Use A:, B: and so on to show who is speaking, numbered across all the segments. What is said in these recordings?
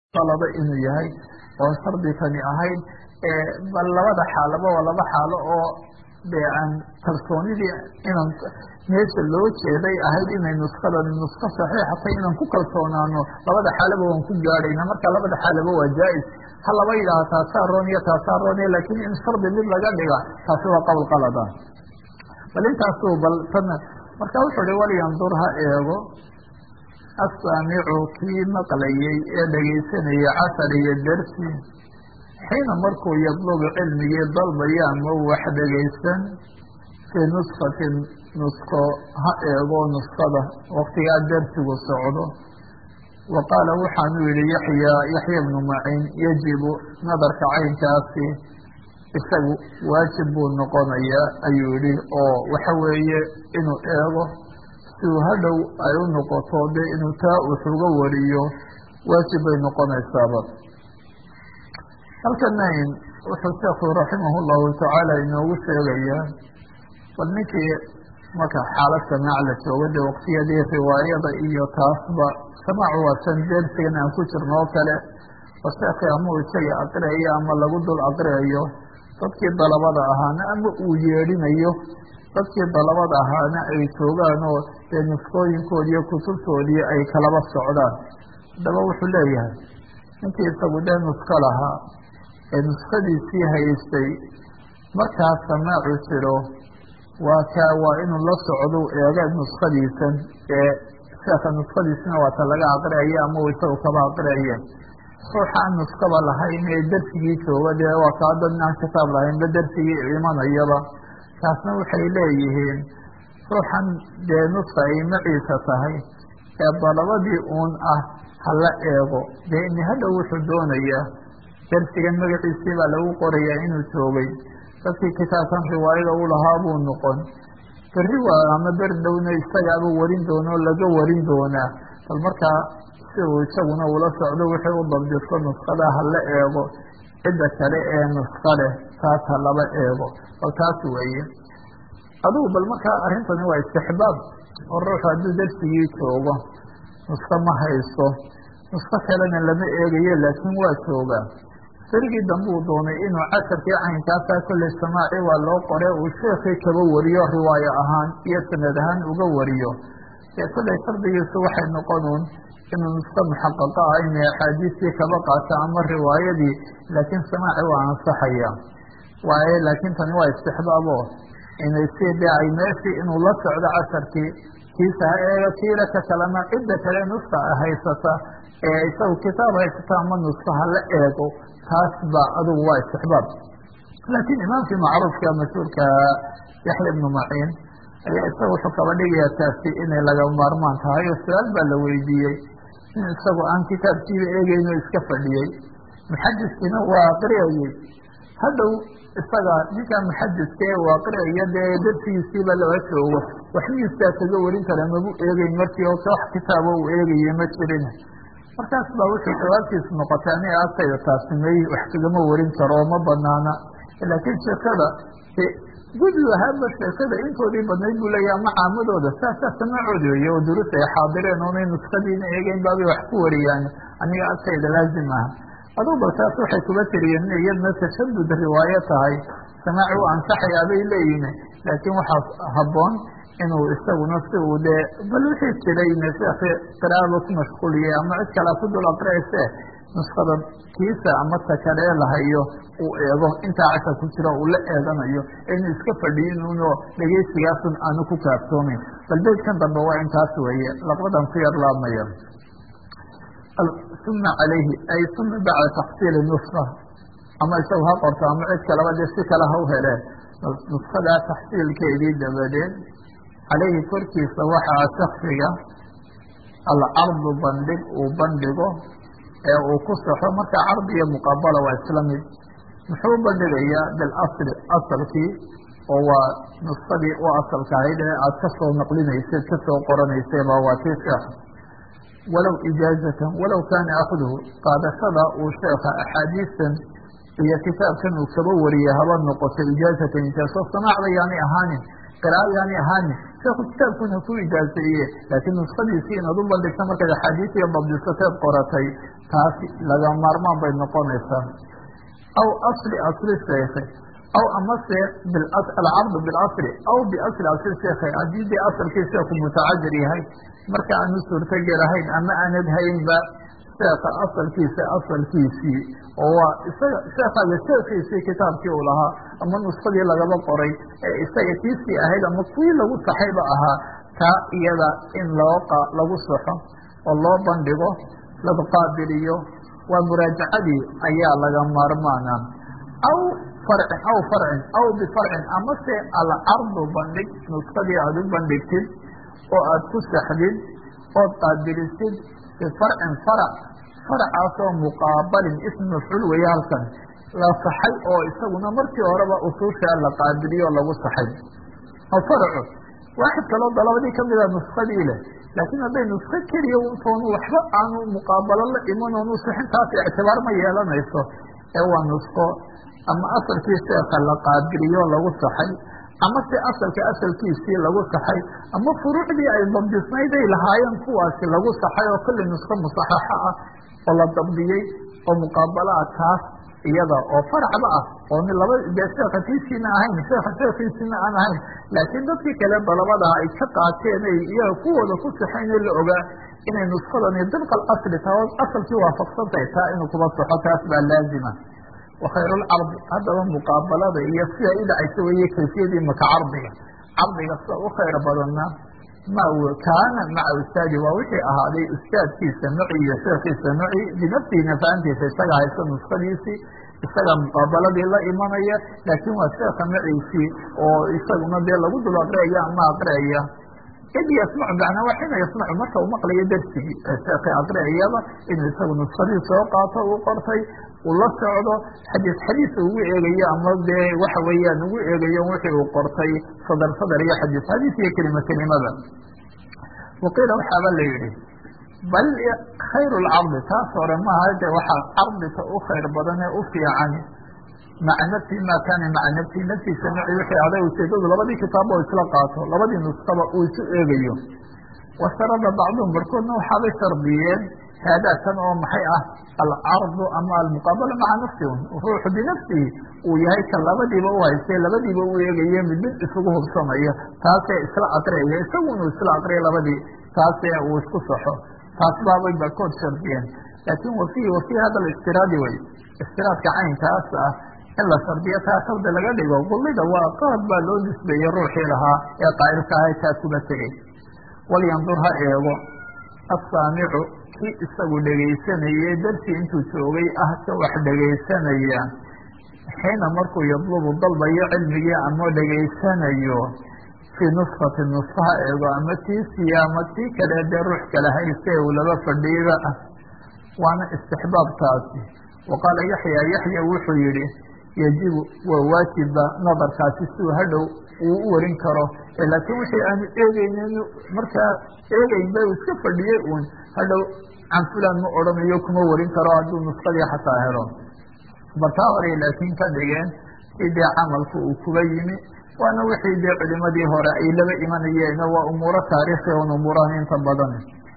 A: qalado inuu yahay oon shardi kani ahayn bal labada xaalaba waa laba xaalo oo de aan kalsoonidii inaan meesha loo jeeday ahayd inay nuskadan nusko saxiixatay inaan ku kalsoonaano labada xaalaba waan ku gaadhayna marka labada xaalaba waa jaa-is ha laba yidhaaha taasaa roon iyo taasaa roon iyo laakiin in shardi mid laga dhiga taasi waa qowl qalada bal intaasu bal tan marka wuxuu hi walyandur ha eego asaamicu kii maqlayey ee dhegaysanayay casar iyo dersi xiina markuu yadlubu cilmigii dalbaya ama wax dhegaysan fii nuskatin nusko ha eego nuskada waktigaa dersigu socdo wa qaala waxaanu yihi yaxya yaxya bnu maciin yajibu nadarka caynkaasi isagu waajib buu noqonayaa ayuu yihi oo waxa weeye inuu eego si uu hadhow ay u noqoto de inuu taa wuxuga wariyo waajib bay noqonaysaaba halkana wuxuu sheekhu raximah llahu tacaala inoogu sheegayaa bal ninkii marka xaalad samaac la joogo de waqtiyadii riwaayada iyo taasba samaacu waa san dersigan aan ku jirno oo kale oo sheekii ama uu isaga aqriayo ama lagu dul aqriayo dadkii dalabada ahaana ama uu yeedhinayo dadkii dalabada ahaana ay joogaan oo dee nuskooyinkoodi iyo kutubtoodii ay kalaba socdaan haddaba wuxuu leeyahay ninkii isagu dee nusko lahaa ee nuskadiisii haystay markaa samaacu jiro waa kaa waa inuu la socdo eega nuskadiisan ee sheeka nuskadiisina waata laga aqriayo ama uu isagu kaba aqriaye ruuxaan nuskaba lahayn ee dersigii jooga dee waa kaa dad aan kitaab lahaynba dersigii imanayaba taasna waxay leeyihiin ruuxan dee nuska ay maciisa tahay ee dalabadii uun ah hala eego dee ini hadhow wuxuu doonayaa dersigan magaciisii baa lagu qorayaa inuu joogay dadkii kitaabkan riwaayada u lahaa buu noqon berri waa ama ber dhowna isagaaba warin doona oo laga warin doonaa bal markaa si uu isaguna ula socdo wixii u dabdiso nuskada hala eego cidda kale ee nuska leh taas ha laba eego bal taas weeye adugu bal markaa arrintani waa istixbaab oo ruuxu hadduu dersigii joogo nusko ma haysto nusko kalena lama eegayo laakiin waa joogaa berigii dambe uu doonay inuu casharkii caynkaasaa kolley samaaci waa loo qore uu sheekii kaba wariyo riwaayo ahaan iyo sanad ahaan uga wariyo dee kolley shardigiisu waxay noqonuun inuu nusko muxaqaqo ah inay axaadiistii kaba qaato ama riwaayadii laakiin samaaci waa ansaxaya waaye laakiin tani waa istixbaabo inay si de ay meeshii inuu la socdo casharkii kiisa ha eega kiila ka kalena cidda kale nuska haysata ee isagu kitaab haysata ama nuska hala eego taas ba adugu waa istixbaab laakiin imaamkii macruufka mashhuurka yaxya ibnu maciin ayaa isaga wuxuu kaba dhigayaa taasi inay laga maarmaan tahay oo su-aal baa la weydiiyey in isagu aan kitaabkiiba eegeyno iska fadhiyey muxadiskiina waa aqriyayey hadhow isaga ninkaa muxadiska ee uu aqriyayo dee darsigiisiiba laba joogo waxmiistaa kaga warin kara magu eegeyn markii oo wax kitaabo uu eegaye ma jirin markaas baa wuxuu jawaabtiisu noqotay ani agtayda taasi may wax kagama warin karo oo ma banaana laakiin sheekada gudi ahaaba sheekada intoodii badnayd buu leeyaha ama caamadooda saasaa samaacoodi weeye oo durus ay xaadireen oonay nuskadiina eegeyn baabay wax ku wariyaan aniga agtayda laazim aha adugu bal taas waxay kuga tiriyeen inay iyadna tashadud riwaayo tahay samaaci u ansaxayaa bay leeyihin laakiin waxaa habboon inuu isaguna si uu dee bal wixii jiray sheekhi qiraa'ada ku mashquuliyey ama cid kalea ku dul aqriyayse nuskada kiisa ama takaree lahayo uu eego intaa casha ku jiro uu la eeganayo inuu iska fadhiyinuno dhegeysigaasun aanu ku kaaftoomin bal beydkan dambe waa intaas weeye laqbadan ku yar laabmaya uma calayhi ay uma bacda taxsiili nuska ama isagu ha qorto ama cid kaleba dee si kale ha u heleen nuskadaa taxsiilkeedii dabadeed calayhi korkiisa waxaa shaksiga alcardu bandhig uu bandhigo ee uu ku saxo marka cardi iyo muqabala waa isla mid muxuu bandhigayaa bilasli asalkii oo waa nuskadii u asalka ahayd ee aada kasoo naqlinaysad kasoo qoranaysayba waa tii sheekha walow ijaazatan walow kaana akduhu qaadashada uu sheekha axaadiistan iyo kitaabkan uu kaba wariyay haba noqoto ijaazatan ijaazo samaac bayaanay ahaanin qiraa'adaani ahaani sheekhu kitaabkuna ku ijaaseeye laakiin nuskadiisii inaad u bandhigta markaad axaadiisiya dabdisateed qoratay taasi laga maarmaan bay noqonaysaa aw asli asli sheekhe aw amase alcardu bilasli aw biasli asli sheekhe haddii dee asalkii sheekhu mutacadir yahay marka aanu suurtogelahayn ama aanad haynba sheeka asalkiisa asalkiisii oo waa isaga sheekaaga sheekiisii kitaabkii uu lahaa ama nuskadii lagaba qoray ee isaga kiisii ahayd ama kuwii lagu saxayba ahaa taa iyada in loo lagu saxo oo loo bandhigo laga qaabiliyo waa muraajacadii ayaa laga maarmaana aw farcin aw farcin aw bifarcin amase alcardu bandhig nuskadii aada u bandhigtid oo aada ku saxdid ood qaabilisid bifarcin farac faracaasoo muqaabalin ism mafcuul weeye halkan la saxay oo isaguna markii horeba usuushaa la qaabiliyo o lagu saxay oo faracu waaxid kaloo dalabadii kamida nuskadii leh laakiin hadday nusko keliya untoonu waxba aanu muqaabalo la iman oonu sixintaas ictibaar ma yeelanayso ee waa nusko ama asalkii sheeka la qaabiliyo lagu saxay ama se asalka asalkiisii lagu saxay ama furuucdii ay dabdisnayd ay lahaayeen kuwaasi lagu saxay oo kulli nusko musaxaxo ah oo la dabdiyey oo muqaabalo ah taas iyada oo faracba ah oo ni laba dee sheeka kiisiina ahayn sheeka sheekiisiina aan ahayn laakiin dadkii kale dalabadaha ay ka qaateen ay iyaga kuwooda ku saxayn la ogaa inay nuskadani dibqal asli taa asalkii waafaqsantahay taa inuu kuba saxo taas baa laazima wakhayr lcardi haddaba muqaabalada iyo sida i dhacaysa weeye kayfiyadii maka cardiga cardiga sida u khayr badanna ma kaana maca ustaadi waa wixii ahaaday ustaadkiisa maci iyo sheekiisa maci binafsihi nafaantiisa isaga haysta nuskadiisii isaga muqaabaladii la imanaya laakiin waa sheeka maciisii oo isaguna dee lagu dul aqriyaya ama aqriyaya id yasmacu macnaa waa xina yasmacu marka uu maqlayo darsigii sheekii aqriyayaba inuu isagu nuskadii soo qaato uu qortay uu la socdo xadiis xadiis ugu eegayo ama dee waxa weeyaan ugu eegayo wixii uu qortay sadar sadar iyo xadiis xadiis iyo kelima kelimada waqiila waxaaba la yihi bal khayr lcardi taas hore maaha de waxaa cardika u khayr badan ee u fiican maca nafsi ma kaana maca nafsi naftiisa maci wixii aday ujeedadu labadii kitaab oo isla qaato labadii nuskaba uu isu eegayo washarada bacduhum barkoodna waxaabay shardiyeen haadaa kan oo maxay ah alcardu ama almuqaabala maca nafsi ruuxu binafsihi uu yahay kan labadiiba u haystay labadiiba u eegaye mid mid isugu hubsanayo taasee isla aqriyaya isagu inuu isla aqriya labadii taasee uu isku saxo taas baabay barkood shardiyeen laakin wafihi wafihi hada istiraadi wey istiraadka caynkaas ah in la shardiyo taa shardi laga dhigo gullida waa qaad baa loo nisbeeyey ruuxii lahaa ee qaa'ilka ahay taa kuba tegey walyandur ha eego assaamicu kii isagu dhegaysanayey darsi intuu joogay ah ka wax dhegaysanaya xiina markuu yadlubu dalbayo cilmigii ama dhegaysanayo fii nuskati nuskaha eego ama tiisiya ama tii kale dee ruux kale hayste uu laba fadhiiba ah waana istixbaabtaasi waqaala yaxya yaxya wuxuu yihi yajibu waa waajiba nadarkaasi siuu hadhow uu u warin karo laakiin wixii aanu eegeynin markaa eegeynba uu iska fadhiyey uun hadhow can fulan ma odhanayo kuma warin karo hadduu nuskadii xataa helo bartaa hore laakiin ka dhigeen si dee camalku uu kuga yimi waana wixii dee culimadii hore ay laba imanayeen waa umuuro taariikhi on umuurahan inta badan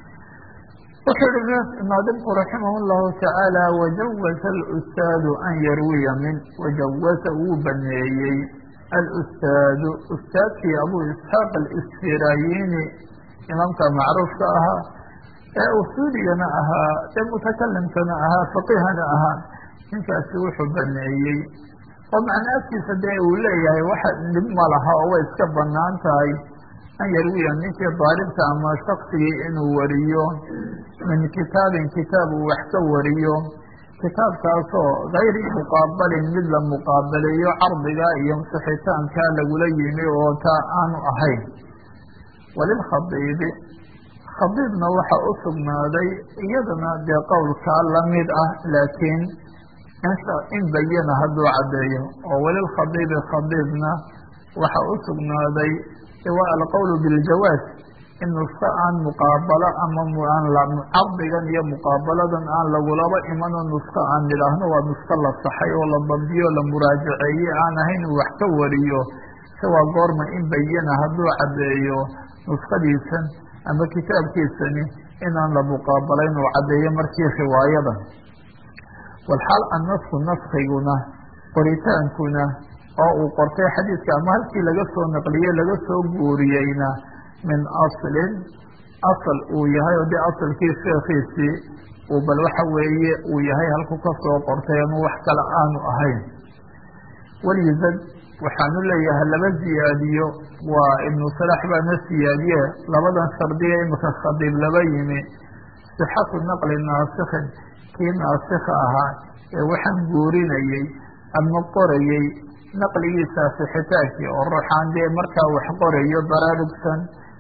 A: wuxuu ihi naadimku raximah llahu tacaala wajawaza alustaadu an yarwiya min wajawaza wuu baneeyey alustaadu ustaadkii abu isxaaq alisfirayini imaamka macruufka ahaa ee usuuligana ahaa ee mutakalimkana ahaa faqihana ahaa ninkaasi wuxuu baneeyey oo macna afkiisa dee uu leeyahay waxa dhib ma laha oo way iska banaan tahay an yarwiya ninkii daalibka ama shaksigii inuu wariyo min kitaabin kitaab uu wax ka wariyo kitaabkaasoo gayri muqaabalin mid la muqaabaleeyo cardiga iyo sixitaankaa lagula yimi oo taa aanu ahayn walilkhadiibi khadiibna waxa u sugnaaday iyadana dee qowlkaa lamid ah laakiin in bayana hadduu caddeeyo oo walilkhadiibi khadiibna waxa u sugnaaday waa alqowlu biljawaaz in nusko aan muqaabalo ama cardigan iyo muqaabaladan aan lagulaba imanoo nusko aan nidhaahno waa nusko la saxay oo la dabdiyo la muraajaceeye aan ahayn uu wax ka wariyo se waa goorma in bayana hadduu caddeeyo nuskadiisan ama kitaabkiisani inaan la muqaabalayn uu caddeeyo markii riwaayadan walxaal annasku naskiguna qoritaankuna oo uu qortay xadiidka ama halkii laga soo naqliyey laga soo guuriyeyna min aslin asal uu yahay oo dee asalkii sheekhiisii uu bal waxa weeye uu yahay halku ka soo qortay ama wax kale aanu ahayn walyuzad waxaanu leeyahay laba ziyaadiyo waa ibnu salax baana siyaadiye labadan shardiga imika khadiib laba yimi sixatu naqli naasikin kii naasikha ahaa ee waxaan guurinayey ama qorayey naqligiisa sixitaankii oo ruuxaan dee markaa wax qorayo baraarugsan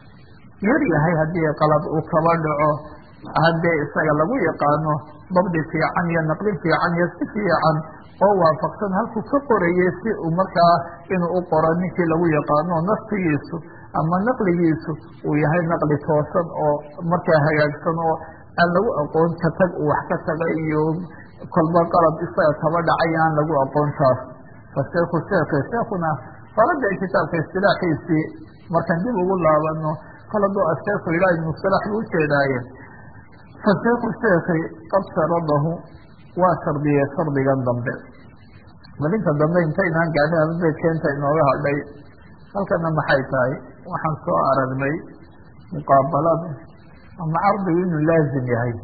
A: yar yahay haddii qalad uu kaba dhaco haddee isaga lagu yaqaano dabdi fiican iyo naqli fiican iyo si fiican oo waafaqsan halkuu ka qorayay si uu markaa inuu u qoro ninkii lagu yaqaano naftigiisu ama naqligiisu uu yahay naqli toosan oo markaa hagaagsan oo aan lagu aqoon ka tag uu wax ka tagay iyo kolba qalab isaga kaba dhacay aan lagu aqoon taas fasheeku sheekhi sheekuna farada kitaabka istilaaxiisii markaan dib ugu laabano kol hadduu asheekhu ilaah ibnu salax buu ujeedaaye fasheeku sheekhi qad sharadahu waa shardiyey shardigan dambe malinta dambe intaynaan gaadhin ababeedkeenta inooga hadhay halkana maxay tahay waxaan soo aragnay muqaabalada ama cardigu inuu laazim yahay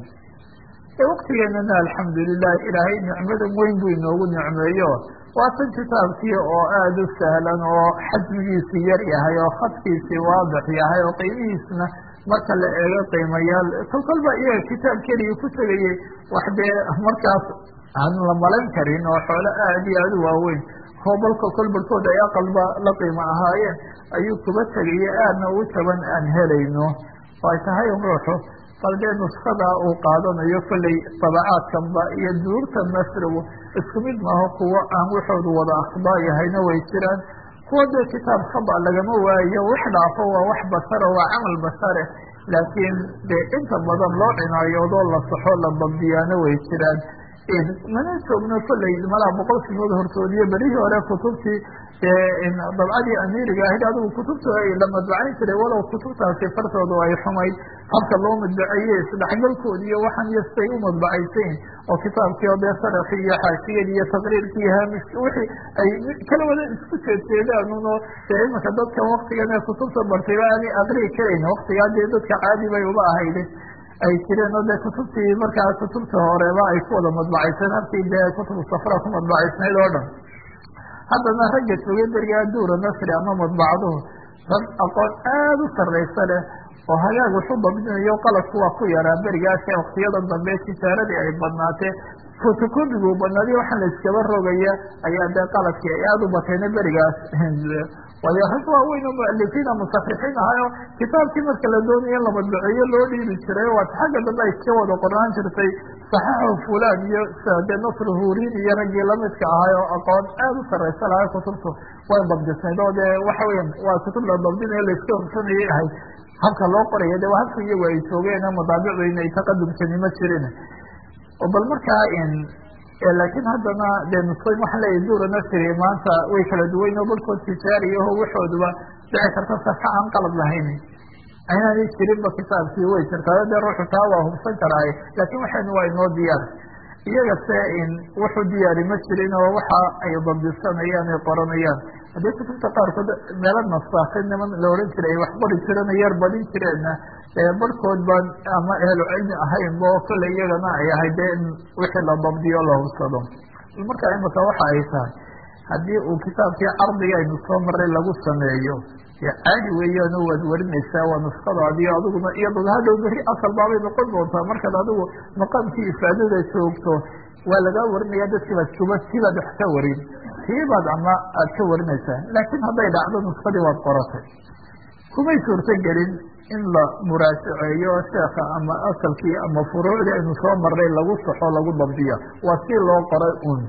A: ee waktigeenana alxamdulilah ilaahay nicmadan weyn buu inoogu nicmeeyo waa tan kitaabkii oo aada u sahlan oo xajmigiisii yar yahay oo khadkiisii waadix yahay oo qiimihiisna marka la eego qiimayaal kol kolba iyaga kitaab keligii ku tegayey wax dee markaas aan la malan karin oo xoolo aada iyo aada u waaweyn hoobalka kolbarkood ay aqalba la qiimo ahaayeen ayuu kuba tegayey aadna ugu jaban aan helayno oo ay tahay ruuxu bal dee nuskada uu qaadanayo kolley dabacaadkanba iyo duurta nasrigu isku mid maaho kuwo aan waxoodu wada akhdaa yahayna way jiraan kuwa dee kitaab khaba lagama waayo wax dhaafo waa wax bashara waa camal bashare laakiin dee inta badan loo cinaayoodoo la saxo la dabdiyaana way jiraan mana joogno kolley malaa boqol sinood hortoodiyo berihii hore kutubtii dabcadii amiiriga ahayd adigu kutubta la madbacayn jiray walow kutubtaasi fartoodu ay xumayd habka loo madbaceeye isdhexgalkoodi iyo waxaan iyo siday u madbacaysayn oo kitaabkii oo dee sarakii iyo xaashiyadii iyo taqriirkii iyo haamishki wixii ay kala wada isku jeedjeedaan uno dee imanka dadkan waktigan ee kutubta bartayba aanay aqrii karayn waktigaa dee dadka caadi bay uba ahayde ay jireen oo dee kutubtii markaa kutubta horeba ay ku wada madbacayseen halkii dee kutubu safra ku madbacaysnayd oo dhan haddana ragga joogay berigaa duura nasri ama madbacaduhu rag aqoon aada u sarraysa leh oo hagaag waxu dabdinayo qaladku waa ku yaraa berigaas ee waktiyada dambe tijaaradii ay badnaatee fotocopigu badnaadiy waxaa la iskaba rogaya ayaa dee qaladkii ay aada u batayna berigaas waayo rag waaweyn oo mualifiina musarixiin ahayo kitaabkii marka la doonaya la madbaceeyo loo dhiibi jiray waat xagga dambe ay iska wada qornaan jirtay saxaxu fulan iyo dee nasr hurin iyo raggii lamidka ahay oo aqoon aada u saraysa lahay kutubtu way dabdisnayd oo dee waxa weya waa kutub la dabdinayo laiska horsanayay ahayd habka loo qoraya de waa habka iyagu ay joogeen madaabicdayna ay taqadumkani ma jirin bal markaa laakiin haddana dee nusqoyn waxaa leeyahy duura nasri maanta way kala duwayn oo barhkood tijaariyaho waxooduba dhici karta safa aan qalad lahayn aynaanay jirinba kitaabkii way jirtaa dee ruuxu taa waa hubsan karaaye laakiin waxaynu waa inoo diyaar iyaga se wuxuu diyaari ma jirin oo waxa ay dabdisanayaan ay qoranayaan haddii kutubta qaarkood meelo nasaakin niman la odhan jiray ay wax qori jireen yar badin jireenna barhkood baan ama ehlu cilmi ahayn bo kolley iyagana ay ahayd dee in wixii la dabdiyo la hubsado marka imika waxa ay tahay haddii uu kitaabkii cardiga aynu soo maray lagu sameeyo dee caadi weeyaano waad warinaysaa waa nuskadaadiyo adiguna iyaduna hadhow beri asal baabay noqon doontaa markaad adigu maqaamkii ifaadada joogto waa lagaa warinaya dadkiibaad kuba sibaad wax ka warin tiibaad ama aad ka warinaysaa laakiin hadday dhacdo nuskadii waad qoratay kumay suurto gelin in la muraajaceeyo sheekha ama asalkii ama furuucdii aynu soo marnay lagu saxo lagu dabdiyo waa si loo qoray un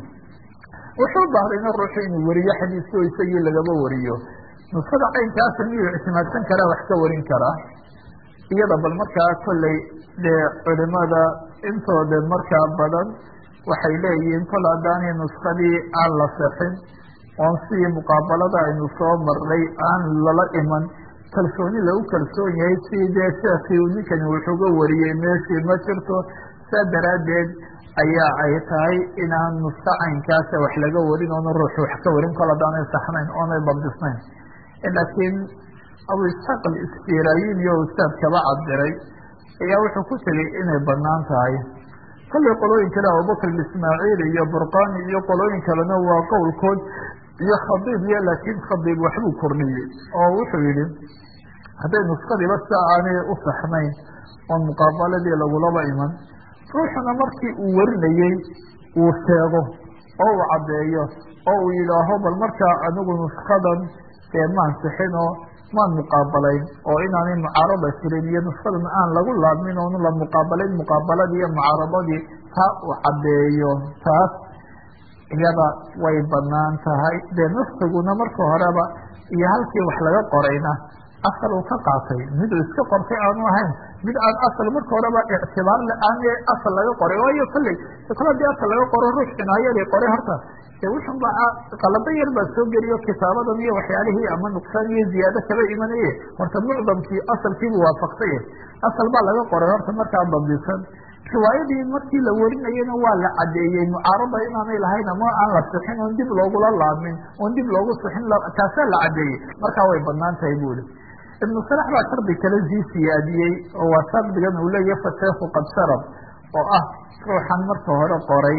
A: wuxuu bahdayna ruuxu inuu wariyo xadiisko isagii lagaba wariyo nuskada caynkaasa miyuu ictimaadsan karaa wax ka warin karaa iyada bal markaa kolley dee culimada intooda markaa badan waxay leeyihiin kol haddaanay nuskadii aan la sexin oon sidii muqaabalada aynu soo marnay aan lala iman kalsooni lagu kalsoon yahay si dee sheekii uu ninkani wuxuuga wariyey meeshii ma jirto saa daraaddeed ayaa ay tahay inaan nuska caynkaasa wax laga warin oona ruuxu wax ka warin kol haddaanay saxnayn oonay dabdisnayn laakiin abu isxaaq alisfiraayin iyo ustaad kaba cabiray ayaa wuxuu ku tegey inay banaan tahay kollay qolooyin kale abubakr ismaaciil iyo burqani iyo qolooyin kalena waa qowlkood iyo khadiib iyo laakiin khadiib waxbuu kordhiyey oo wuxuu yihi hadday nuskadiiba sia aanay u saxnayn oon muqaabaladii lagulaba iman ruuxuna markii uu warinayey uu sheego oo uu caddeeyo oo uu yidhaaho bal markaa anigu nuskadan dee maan sixinoo maan muqaabalayn oo inaanay mucaarada jirin iyo nuskadan aan lagu laabmin oonu la muqaabalayn muqaabaladii iyo mucaaradadii taa uu caddeeyo taas iyada way banaan tahay dee nafsiguna marka horeba iyo halkii wax laga qorayna asal uu ka qaatay mid uu iska qortay aanu ahayn mid aan asal marka horeba ictibaar le aan asal laga qoray waayo kolley kol hadii asal laga qoro ruux cinaayadii qoray horta dee wuxun ba qalado yar baa soo geliyo kitaabadan iyo waxyaalihii ama nuqsaan iyo ziyaado kaba imanaye horta mucdamkii asalkiibuu waafaqsay asal baa laga qoray horta markaa dabdisan riwaayadii markii la warinayena waa la cadeeyey mucaarada inaanay lahayn ama aan la sixin oon dib loogula laabmin oon dib loogu sixin taasaa la cadeeyey markaa way banaan tahay buli ibnu salax baa shardi kale sii siyaadiyey oo waa shardigan uu leeyahay fasheekhu qad sharab oo ah ruuxan marka hore qoray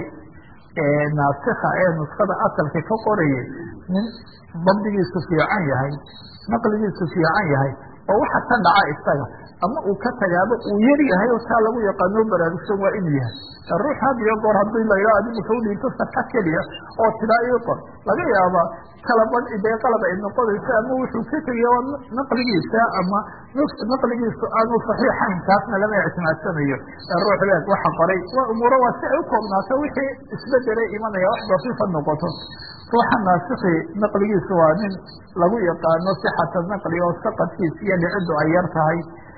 A: naasikha ee nuskada asalka ka qorayay nin dabdigiisu fiican yahay naqligiisu fiican yahay oo waxa ka dhaca isaga ama uu ka tagaaba uu yar yahay oo taa lagu yaqaano baraarugsan waa inuu yahay ruux had iyo goor haddii la yidhaha adigu ka udhiibto saka keliya oo tidaa ii qor laga yaaba kala badh dee qalab ay noqonayso ama wuxuu ka tegaya naqligiisa ama naqligiisu aanu saxiixayn taasna lama ictimaadsanayo ruux leeg waxa qoray waa umuuro waa si ay u koobnaato wixii isbedelay imanaya wax dafiifa noqoto ruuxa naasiki naqligiisu waa nin lagu yaqaano sixata naqli oo saqadkiisa iyo dhiciddu ay yar tahay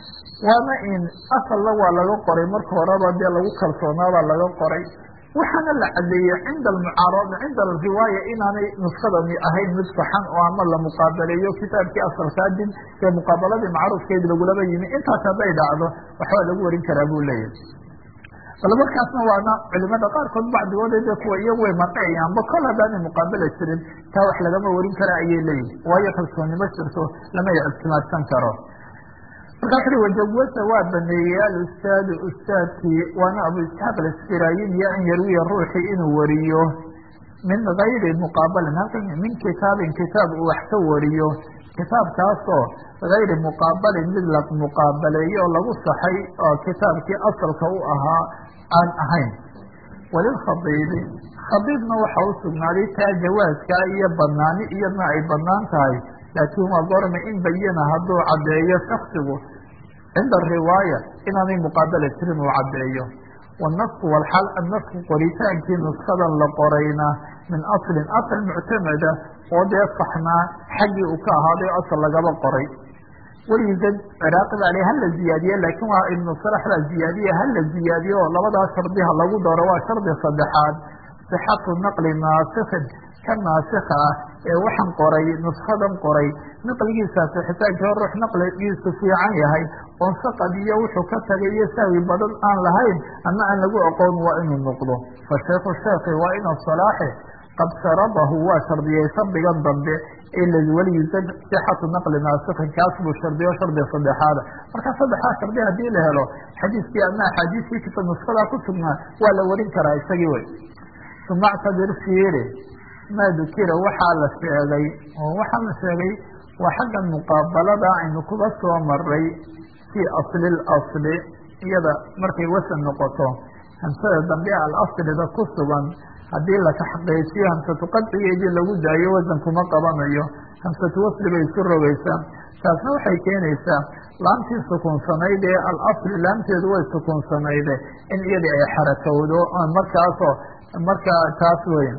A: waana in asalna waa laga qoray marka horeba dee lagu kalsoonaabaa laga qoray waxaana la cadeeyey cinda almucaarada cinda alriwaaya inaanay nuskadani ahayn mid saxan oo ama la muqaabaleeyo kitaabkii asalkaa dib ee muqaabaladii macruufkeed lagulaba yimi intaas hadday dhacdo waxbaa lagu warin karaa buu leeyahay bal markaasna waana culimada qaarkood bacdigood de kuwa iyagu way marqayaanba kol haddaanay muqaabala jirin taa wax lagama warin kara ayay leeyihin waayo kalsoonimo jirto lama ictimaadsan karo markaa ui wajawasa waa baneeyey alustaadu ustaadkii waana abu isxaaq alasfiraayin iyo an yarwiya ruuxii inuu wariyo min gayri muqaabalin halkan min kitaabin kitaab uu wax ka wariyo kitaabkaasoo gayri muqaabalin mid la muqaabaleeyo oo lagu saxay oo kitaabkii asalka u ahaa aan ahayn walilkhadiibi khadiibna waxa u sugnaaday taa jawaaskaa iyo banaani iyadna ay banaan tahay laakiin waa goorma in bayana hadduu caddeeyo shaksigu cinda riwaaya inaanay muqaabala jirin uu caddeeyo wanasku walxal annasku qoritaankii nuskadan la qorayna min aslin asal muctamada oo dee saxnaa xaggii uu ka ahaaday asal lagaba qoray weligiisa ciraaqi baa le hala ziyaadiye laakiin waa ibnu salax baa ziyaadiye hala ziyaadiye oo labadaa shardiha lagu daro waa shardi saddexaad sixatu naqli naasikin ka naasika ah ee waxaan qoray nuskadan qoray naqligiisa sixitaankii hor ruux naqligiisu fiican yahay oon saqad iyo wuxuu ka tagay iyo sahwi badan aan lahayn ama aan lagu aqoon waa inuu noqdo fa sheekhu sheekhi waa ina salaaxe qad sharabahu waa shardiyey shardigan dambe weligiisa sixatu naqli naasikin kaas buu shardiyo shardi saddexaada marka saddexdaa shardi hadii la helo xadiiskii ama axaadiiskii kita nuskadaa ku sugnaa waa la warin karaa isagii wey uma ctabir fiiri maa dukira waxaa la sheegay oo waxaa la sheegay waa xagga muqaabalada aynu kuga soo maray fii asli lasli iyada markay wasan noqoto hamsada dambe alaslida ku sugan haddii la taxqiijiyo hamsatu qadcigeedii lagu daayo wasan kuma qabanayo hamsatu wasli bay isu rogeysaa taasna waxay keenaysaa laamtii sukunsanayd ee alasli laamteedu way sukunsanayde in iyadii ay xarakowdo markaasoo markaa taas weyn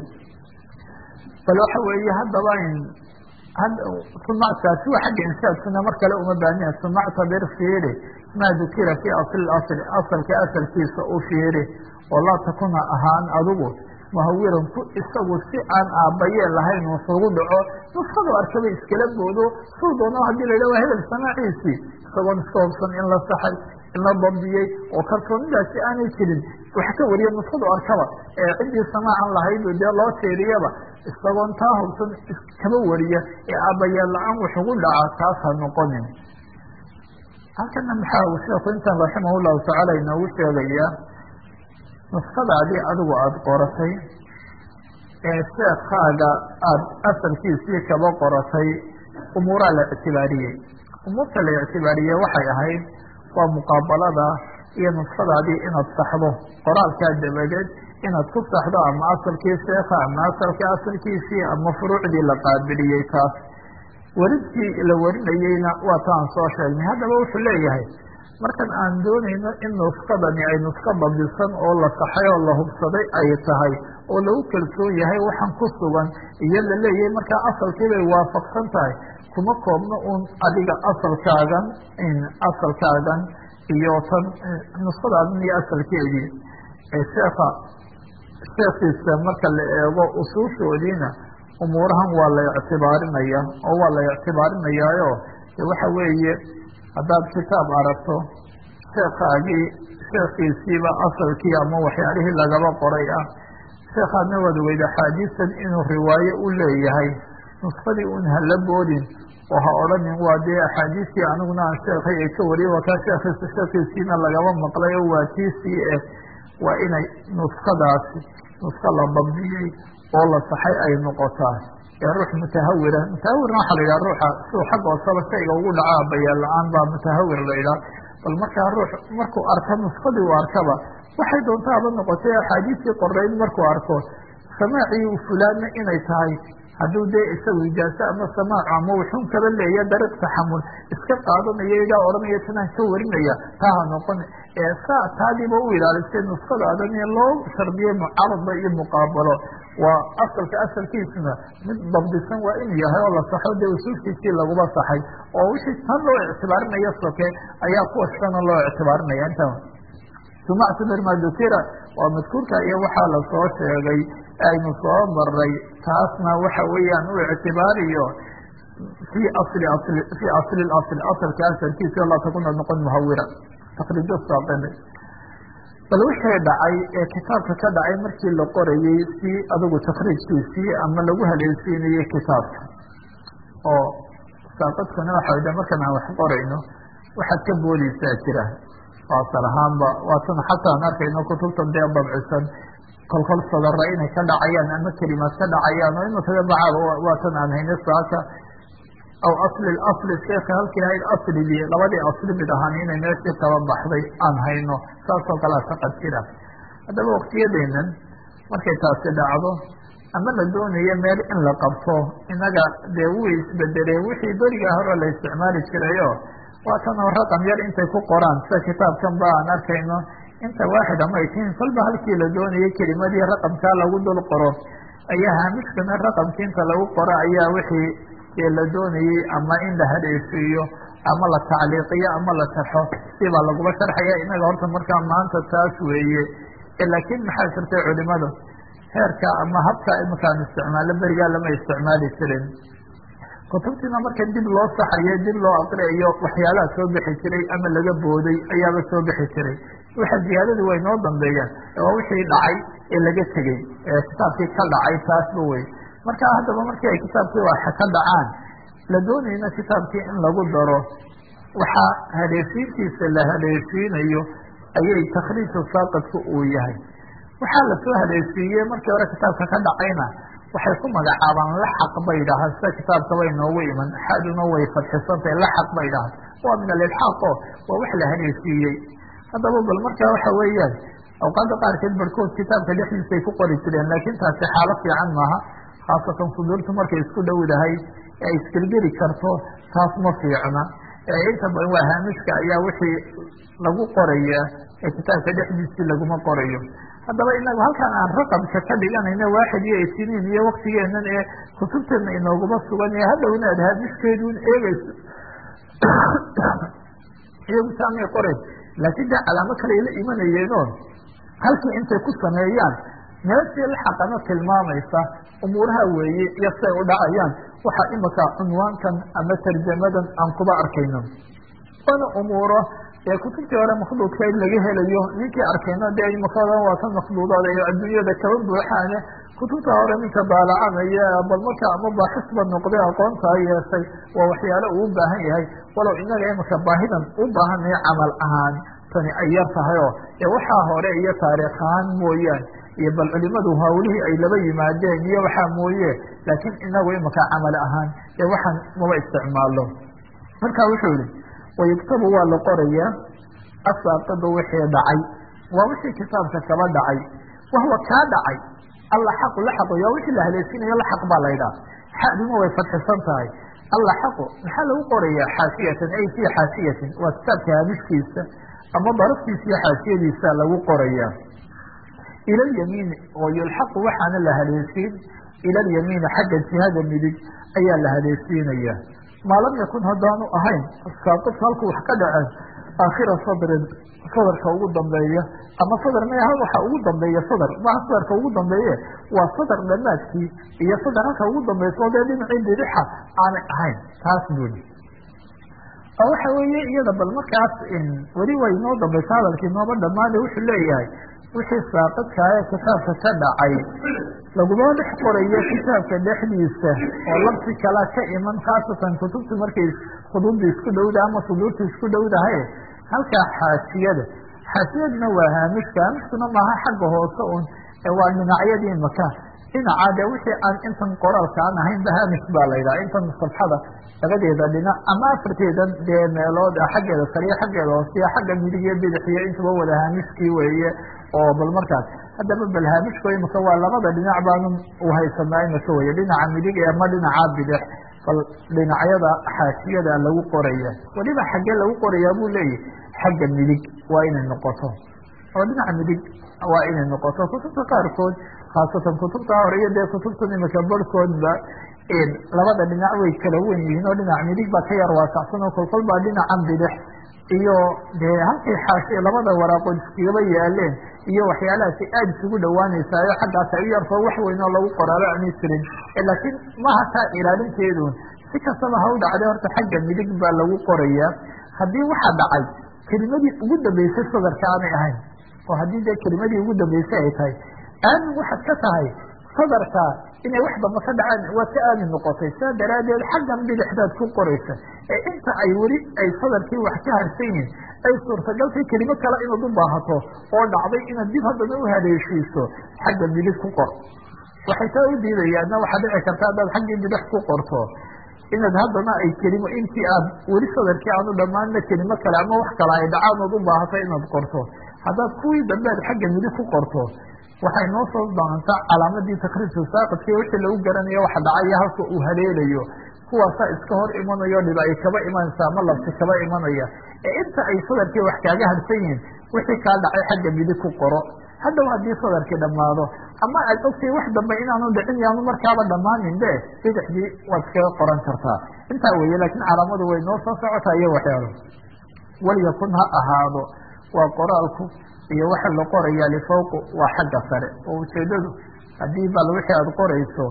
A: bal waxa weeye haddaba sumactaasi waa xagga inshaadkuna mar kale uma baahniya sumactabir fiiri maa dukira fii asli asli asalka asalkiisa u fiiri oo laa takuna ahaan adigu muhawiran ku isagu si aan aabayee lahayn wuxugu dhaco nuskadu arkaba iskala boodo suu doono haddii la yidhah waa hebel samaaciisii isagoon iska hobsan in la saxay in la dabdiyey oo kalsoonidaasi aanay jirin wax ka wariya nuskadu arkaba ee ciddii samaacan lahayd dee loo teeriyaba isagoon taa hobsan iskaba wariya ee aabayeel la-aan wuxugu dhaca taas ha noqonin halkana maxaa uu sheeku intan raximah llahu tacaala inoogu sheegayaa nuskadaadii adigu aada qoratay ee sheekaaga aada asalkiisii kaba qoratay umuuraa la ictibaariyey umuurta la ictibaariyey waxay ahayd waa muqaabalada iyo nuskadaadii inaad saxdo qoraalkaa dabadeed inaad ku saxdo ama asalkii sheeka ama asalka asalkiisii ama furuucdii la qaabiliyey taas waridkii la warinayeyna waa taan soo sheegnay haddaba wuxuu leeyahay markan aan doonayno in nuskadani ay nuska dabisan oo la saxay oo la hubsaday ay tahay oo lagu kalsoon yahay waxaan ku sugan iyo la leeyahay markaa asalkii bay waafaqsan tahay kuma koobno uun adiga asalkaagan asalkaagan iyo tan nuskadaadan iyo asalkeedii sheeka sheekiisa marka la eego usuushoodiina umuurahan waa la ictibaarinaya oo waa la ictibaarinayaayo waxa weeye haddaad kitaab aragto sheekaagii sheekiisiiba asalkii ama waxyaalihii lagaba qoray ah sheekaadna waad weyd axaadiistan inuu riwaaye u leeyahay nuskadii un hala boodin oo ha odhanin waa dee axaadiistii aniguna aan sheekhay ay ka wariyay waa kaa sheekhiisa sheekiisiina lagaba maqlay oo waa tiisii eh waa inay nuskadaasi nuska la dabdiyey oo la saxay ay noqotaa ee ruux mutahawira mutahawirna waxaa la yidhaha ruuxa siduu xagga hoosaba shayga ugu dhaca bayaan la-aan baa mutahawir la yidhaha bal markaa ruux markuu arka nuskadii u arkaba waxay doontaaba noqotay axaadiistii qoreyd markuu arko samaacii fulaanna inay tahay hadduu dee isagu ijaaso ama samaac ama wuxuun kaba leeya dariiq taxamul iska qaadanaya igaa odhanaya tanaan ka warinaya taa ha noqon ee saa taadiiba u ilaalisay nuskadaadan ee loo shardiyay mucaarada iyo muqaabalo waa asalka asalkiisuna mid dabdisan waa inuu yahay oo la saxo dee usuulkiisii laguma saxay oo wixii tan loo ictibaarinaya soke ayaa kuwa shana loo ictibaarinaya inta sumactu mirma dukira waa madkuurka iyo waxaa lasoo sheegay aynu soo maray taasna waxa weeyaan u ictibaariyo fi asli asli fi asli asl asalka asalkiisa laa takuna noqon muhawira taqriido saaqine bal wixii dhacay ee kitaabka ka dhacay markii la qorayey si adigu takriijkiisii ama lagu haleelsiinayey kitaabka oo saaqadkuna waxa wada markan aan wax qorayno waxaad ka boodeysaa jira asal ahaanba waatan xataa aan arkayno kutubtan dee dabcisan kolkol sadara inay ka dhacayaan ama kelimaad ka dhacayaan oo imakaga bacaaba waatan aan hayno saaka aw asli asli sheeka halkii ahayd aslidii labadii asli mid ahaan inay meeshii kaba baxday aan hayno saasoo kalea shaqad jira haddaba waktiyadeenan markay taasi dhacdo ama la doonayo meel in la qabto inaga dee way isbedeleen wixii berigaa hore la isticmaali jirayo waatan oo raqam yar intay ku qoraan sida kitaabkan ba aan arkayno inta waaxid ama ay tihiin kolba halkii la doonayay kelimadii raqamkaa lagu dul qoro ayaa haamishkana raqamkii inta lagu qoro ayaa wixii dee la doonayey ama in la hadheesiiyo ama la tacliiqiyo ama la sharxo sibaa laguma sharxaya inaga horta markaa maanta taas weeye laakiin maxaa jirtay culimadu heerka ama habka imakaan isticmaalo berigaa lama isticmaali jirin kutubtiina marka dib loo saxayo dib loo aqriayo waxyaalaha soo bixi jiray ama laga booday ayaaba soo bixi jiray waxa ziyaadadu way noo dambeeyaan waa wixii dhacay ee laga tegey ee kitaabkii ka dhacay taasba wey marka haddaba markii ay kitaabkii waxa ka dhacaan la doonayna kitaabkii in lagu daro waxaa haleeshiintiisa la haleeshiinayo ayay takhriiju saaqadku uu yahay waxaa lasoo haleeshiiyey markii hore kitaabka ka dhacayna waxay ku magacaabaan laxaq bay dhahaan sida kitaabkabay noogu iman xaduna way fadxisantahay laxaq bay dhahaan waa min alilxaaqo waa wax la haleeshiiyey haddaba bal markaa waxa weeyaan awqaada qaarkeed barhkood kitaabka dhexdiisay ku qori jireen laakiin taasi xaalo fiican maaha khaasatan suduurtu markay isku dhowdahay ee ay isgelgeli karto taas ma fiicna inta badan waa haamishka ayaa wixii lagu qoraya ee kitaabka dhexdiisii laguma qorayo haddaba inagu halkaan aan raqamka ka dhiganayno waaxid iyo isiniin iyo waktigeenan ee kutubteena inooguma sugan ee hadhowna aad haamishkeeduun eegeyso iyagu saamay qorayn laakiin dee calaamo kale ay la imanayeenoo halkii intay ku sameeyaan meeshii laxaqana tilmaamaysa umuuraha weeye iyo siay u dhacayaan waxaa imika cunwaankan ama tarjamadan aan kuba arkayno waana umuuro ee kutubtii hore makhduudkeed laga helayo ninkii arkayno dee imikadan waa ka makhduudaad ee adduunyada kaba buuxaane kutubta hore ninka daalacanaya bal marka ama baaxisba noqday aqoontaa yeeshay waa waxyaalo uu u baahan yahay walow inaga imika baahidan u baahanaya camal ahaan tani ay yar tahay oo ee waxaa hore iyo taariikh ahaan mooyaane iyo bal culimadu hawlihii ay laba yimaadeen iyo waxaa mooye laakiin inagu imika camal ahaan ee waxaan maba isticmaalo marka wuxuu yihi wayuktabu waa la qorayaa asaaqidu wixii dhacay waa wixii kitaabka kaba dhacay wahwa kaa dhacay allaxaqu laxaqu yaa wixii la haleesinayo laxaq baa laydhaha xaduma way fadxisan tahay allaxaqu maxaa lagu qorayaa xaasiyatan ay fii xaasiyatin waa kitaabka haamishkiisa ama daraftiisa iyo xaasiyadiisa lagu qorayaa ila lyamiini oo yulxaqu waxaana la haleesiin ila alyamiini xagga jihada midig ayaa la haleesiinaya maa lam yakun haddaanu ahayn saaqidka halku wax ka dhaceen aakhira sadrin sadarka ugu dambeeya ama sadar ma aha waxa ugu dambeeya sadar maha sadarka ugu dambeeye waa sadar dhamaadkii iyo sadar halka ugu dambeysa oo dee dhinacii bidixa aanay ahayn taas buli oo waxa weeye iyada bal markaas weli way noo dambaysa hadalkii nooba dhamaane wuxuu leeyahay wixii saaqidka ee kitaabka ka dhacay laguma dhex qorayo kitaabka dhexdiisa oo labsi kala ka iman khaasatan kutubta markay khuduudda isku dhowda ama suduurta isku dhowdahay halkaa xaasiyada xaasiyaduna waa haamishka haamishkuna maaha xagga hoose un waa dhinacyadii maka dhinaca dee wixii aan intan qoraalka aan ahaynba haamish baa la yidhaha intan safxada labadeeda dhinac ama afarteedan dee meelood xaggeeda sariya xaggeeda hoosiya xagga midig iyo bidix iyo intaba wada haamishkii weeye oo bal markaas haddaba bal haamishku imika waa labada dhinac baanu uhaysanaa imika weye dhinaca midig ama dhinaca bidix bal dhinacyada xaasiyada lagu qoraya weliba xaggee lagu qorayaa buu leeyahy xagga midig waa inay noqoto oo dhinaca midig waa inay noqoto kutubta qaarkood khaasatan kutubta hore iyo dee kutubtan imika barhkoodba labada dhinac way kala wen yihiin oo dhinac midig baa ka yar waasacsan oo kolkol baa dhinacan bidix iyo dee halkay xaashi labada waraaqood iskagaba yaaleen iyo waxyaalahaasi aada isugu dhawaanaysayo xaggaas ay u yartoo wax weyn oo lagu qoraalo aanay jirin laakiin maha taa ilaalinteedun si kastaba ha u dhacday horta xagga midig baa lagu qorayaa haddii waxaa dhacay kelimadii ugu dambeysay sadarka aanay ahayn oo haddii dee kelimadii ugu dambeysay ay tahay aamin waxaad ka tahay sadarka inay wax damba ka dhacaan waa ka aamin noqotay saa daraaddeed xaggan bidixdaad ku qoraysa ee inta ay weli ay sadarkii wax ka harsan yihin ay suurtagaltay kelimo kale inaad u baahato oo dhacday inaad dib haddana u haleeshiiso xagga midig ku qor waxay taa u diidayaanna waxaa dhici karta haddaad xaggii bidix ku qorto inaad haddana ay kelimo intii aad weli sadarkii aanu dhammaanna kelimo kale ama wax kale ay dhacaan ood u baahato inaad qorto haddaad kuwii dambe aad xagga midig ku qorto waxay noo soo doontaa calaamadii takriirka saaqidkii wixii lagu garanayo waxa dhacaya halka uu haleelayo kuwaasaa iska hor imanayo dhib ay kaba imanaysa ama labsi kaba imanaya ee inta ay sadarkii wax kaaga harsan yihiin wixii kaa dhacay xagga midig ku qoro haddaw haddii sadarkii dhammaado ama aad ogtay wax dambe inaanu dhicin yaanu markaaba dhammaanin be bidixdii waad iskaga qoran kartaa intaa weeye laakiin calaamadu way noo soo socotaa iyo waxyaalo walyakun ha ahaado waa qoraalku iyo waxa la qorayaa lifawqu waa xagga sare oo ujeedadu haddii bal wixii aada qorayso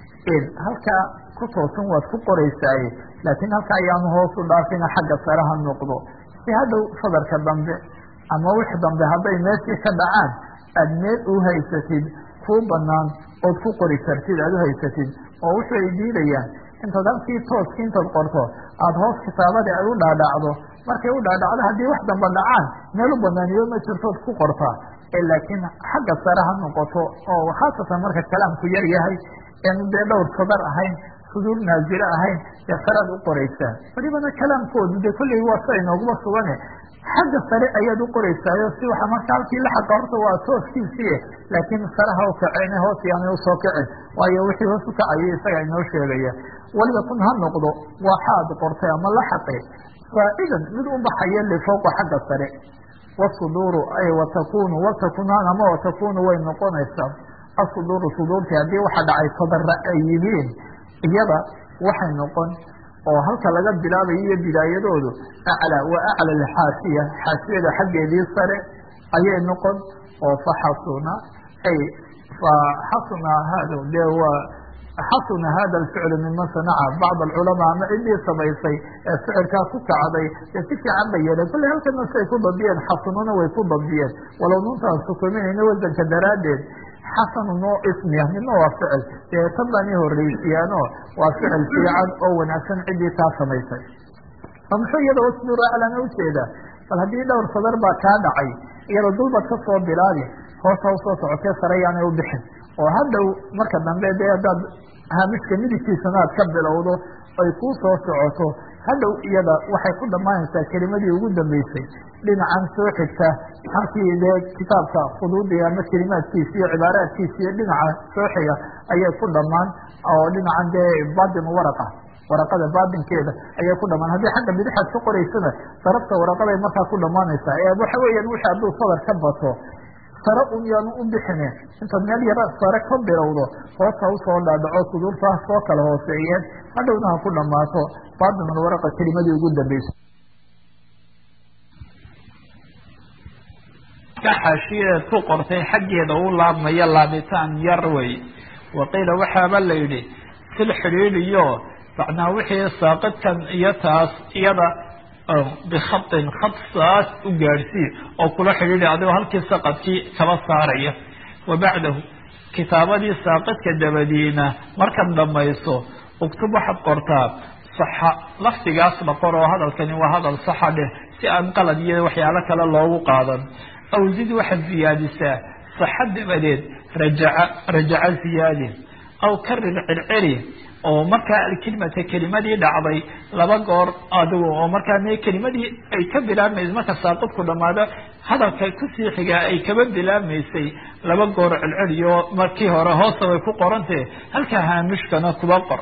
A: halkaa ku toosan waad ku qoraysaaye laakiin halka ayaanu hoos u dhaafina xagga sare ha noqdo si hadhow sadarka dambe ama wix dambe hadday meeshii ka dhacaan aad meel u haysatid kuu banaan ood ku qori kartid aad u haysatid oo wuxuu ay diidayaan intaad halkii tooski intaad qorto aada hoos kitaabadii ay u dhaadhacdo markay u dhaadhacdo haddii wax damba dhacaan meel u banaaniyo ma jirtood ku qortaa laakiin xagga sare ha noqoto oo khaasatan marka kalaamku yar yahay eenu dee dhowr sadar ahayn suduur naazile ahayn dee saraad u qoraysaa welibana kalaamkoodu dee kolley waa sa inooguma sugane xagga sare ayaad u qoraysaayo si waxa marka halkii la xaqa horta waa tooskiisii laakiin saraha u kaceen hoos yaanay usoo kicin waayo wixii hoos u kacayay isaga inoo sheegaya waliyakun ha noqdo waxaad qortay ama la xaqe faa'idan mid u baxaya lifawqa xagga sare wasuduuru ay watakunu watakunaan ama watakunu way noqonaysaa asuduuru suduurtii haddii waxa dhacay sadara ay yihiin iyada waxay noqon oo halka laga bilaabayo iyo bidaayadoodu aclaa wa acla alxaasiya xaasiyada xaggeedii sare ayay noqon oo faxasuna ay faxasuna hada de waa xasuna hada alficlu miman sanaca bacd alculamaa ama ciddii samaysay ee ficilkaa ku kacday ee si fiican ba yeeleen kolley halkana siay ku dabdiyeen xasanuna way ku dabdiyeen walow nuntaan sukuminayna wasanka daraaddeed xasanu noo ismiya midna waa ficil dee tan baan i horreysiyaano waa ficil fiican oo wanaagsan ciddii taa samaysay oo muxuu iyada wasbir aclana ujeeda bal haddii dhowr sadar baa kaa dhacay iyada dulbad ka soo bilaabi hoosa usoo socotee sare yaanay u bixin oo hadhow marka dambe dee haddaad haamishka midigtiisana aad ka bilowdo ay kuu soo socoto hadhow iyada waxay ku dhammaanaysaa kelimadii ugu dambeysay dhinacan soo xigta halkii dee kitaabka khuduudii ama kelimaadkiisa iyo cibaaraadkiisa iyo dhinaca soo xiga ayay ku dhammaan oo dhinacan dee batin waraqa waraqada baatinkeeda ayay ku dhamaan haddii xagga bidixaad ka qoraysana darafta waraqaday markaa ku dhamaanaysaa ee waxa weeyaan wixii hadduu sadar ka bato sare un yaanu u bixine intaad meel yara sare ka bilowdo hoosta usoo dhaadhaco suduurtaas soo kala hooseeyeen hadhowna ha ku dhamaato baatinul waraqa kelimadii ugu dambeysa
B: xaashiyadeed ku qortay xaggeeda u laabmaya laabitaan yar wey waqiila waxaaba la yidhi sil xidhiidhiyo macnaa wixii saaqidkan iyo taas iyada bikhatin khad saas u gaadhsii oo kula xidhiidhi adigoo halkii saqadkii kaba saaraya wa bacdahu kitaabadii saaqidka dabadiina markaad dhamayso uktub waxaad qortaa saxa lafdigaas la qor oo hadalkani waa hadal saxa dheh si aan qalad iyo waxyaalo kale loogu qaadan aw zid waxaad ziyaadisaa saxa dabadeed rajaca rajaca ziyaadi aw karir celceli oo markaa alkelimata kelimadii dhacday laba goor adigu oo markaa me kelimadii ay ka bilaabmaysa marka saaqidku dhamaado hadalka kusii xigaa ay kaba bilaabmaysay laba goor celceliyo markii hore hoosta way ku qorantee halkaa haamishkana kuba qor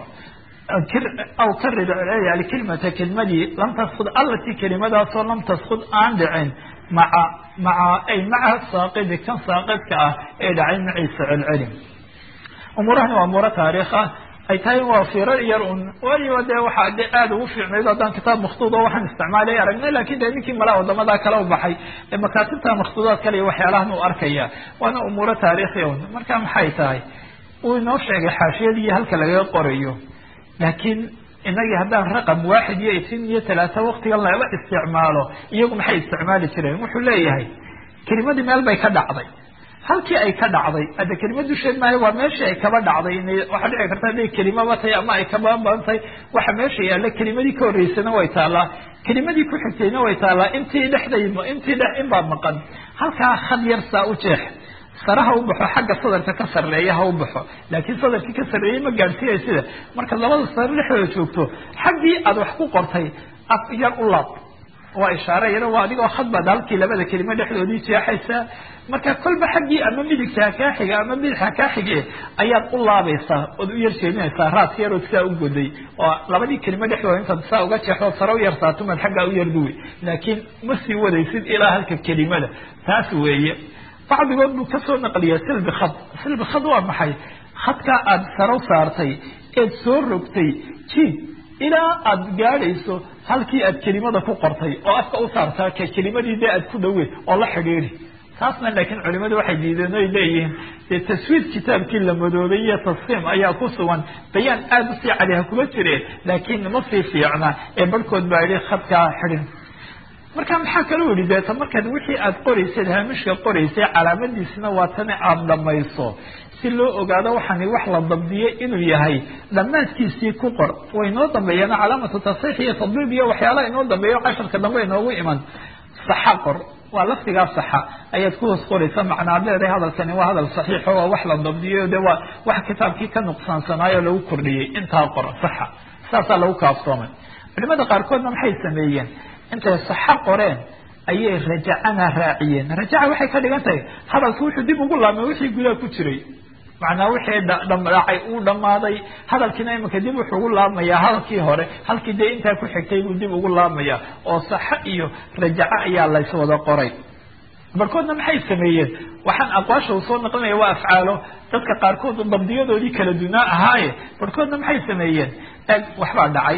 B: aw karir celceli alkelimata kelimadii lam taskud allatii kelimadaasoo lam taskud aan dhicin maca maca ay maca saaqidi kan saaqidka ah ee dhacay maciisa celceli umuurahani waa umuuro taariikh ah ay tahay waa firar yar un waliba dee waxaa de aada ugu fiicnayd haddaan kitaab makhtuud oo waxaan isticmaalay aragnay lakin de ninkii malaa wadamadaa kala u baxay ee makaatibta makhtuudaad kale iyo waxyaalahan uu arkaya waana umuuro taariikhi un marka maxay tahay uu inoo sheegay xaashiyadii halka lagaga qorayo laakiin inagii haddaan raqam waaxid iyo isin iyo talaata waktigan lala isticmaalo iyagu maxay isticmaali jireen wuxuu leeyahay kelimadii meel bay ka dhacday halkii ay ka dhacday hadda kelima dusheed maayo waa meeshii ay kaba dhacday waxaa dhici karta hadday kelimaba tahay ama ay kaba badan tahay waxa meesha yaalla kelimadii ka horreysana way taallaa kelimadii ku xigtayna way taallaa intii dhexday intii dhex inbaa maqan halkaa had yar saa u jeex sare ha u baxo xagga sadarka ka sarreeya ha u baxo laakiin sadarkii ka sarreeyey ma gaadhsiiyay sida marka labada sare dhexdooda joogto xaggii aad wax ku qortay af yar u laab waa ishaare yaro waa adigoo khadbaad halkii labada kelimo dhexdoodii jeexaysaa marka kolba xaggii ama midigta ha kaa xiga ama bidix ha kaa xige ayaad u laabaysaa ood u yar jeedinaysaa raaska yarood saa u goday oo labadii kelimo dhexdooda intaad saa uga jeexdo sare u yarsaatumaad xaggaa u yarduwi laakiin ma sii wadaysid ilaa halka kelimada taas weeye bacdigood buu kasoo naqliya silbi khad silbi khad waa maxay khadkaa aada saro saartay eed soo rogtay jiid ilaa aada gaadhayso halkii aad kelimada ku qortay oo afka u saartaa ka kelimadii dee aad ku dhawe oo la xidhiiri taasna laakiin culimadu waxay diideen oy leeyihiin dee taswiid kitaabkii la madoobay iyo tasfiim ayaa ku sugan bayaan aada usii cali ha kuma jireen laakiin ma sii fiicna ee barhkood baa yihi khadkaa xidhin marka maxaa kaloo yihi deeta markaad wixii aad qoraysad haamishka qoraysay calaamadiisna waa tani aada dhamayso si loo ogaado waxaani wax la dabdiyey inuu yahay dhammaadkiisii ku qor way inoo dambeeyaan calaamatu tasxiix iyo tadbiib iyo waxyaalaha inoo dambeeyo casharka dambe inoogu iman saxa qor waa lafdigaa saxa ayaad ku hoos qoraysa macnaad leedahay hadalkani waa hadal saxiixo waa wax la dabdiyo de waa wax kitaabkii ka nuqsaansanaayo lagu kordhiyey intaa qor saxa saasaa lagu kaafsoomay culimada qaarkoodna maxay sameeyeen intay saxa qoreen ayay rajacana raaciyeen rajaca waxay ka dhigan tahay hadalki wuxuu dib ugu laabmay wixii gudaha ku jiray macnaa wixii dhacay uu dhammaaday hadalkiina iminka dib wuxuu ugu laabmayaa hadalkii hore halkii dee intaa ku xigtay buu dib ugu laabmaya oo saxa iyo rajaco ayaa layswada qoray barkoodna maxay sameeyeen waxaan aqwaasha uu soo naqlinaya waa afcaalo dadka qaarkood dabdiyadoodii kala dunaa ahaaye barkoodna maxay sameeyeen eg waxbaa dhacay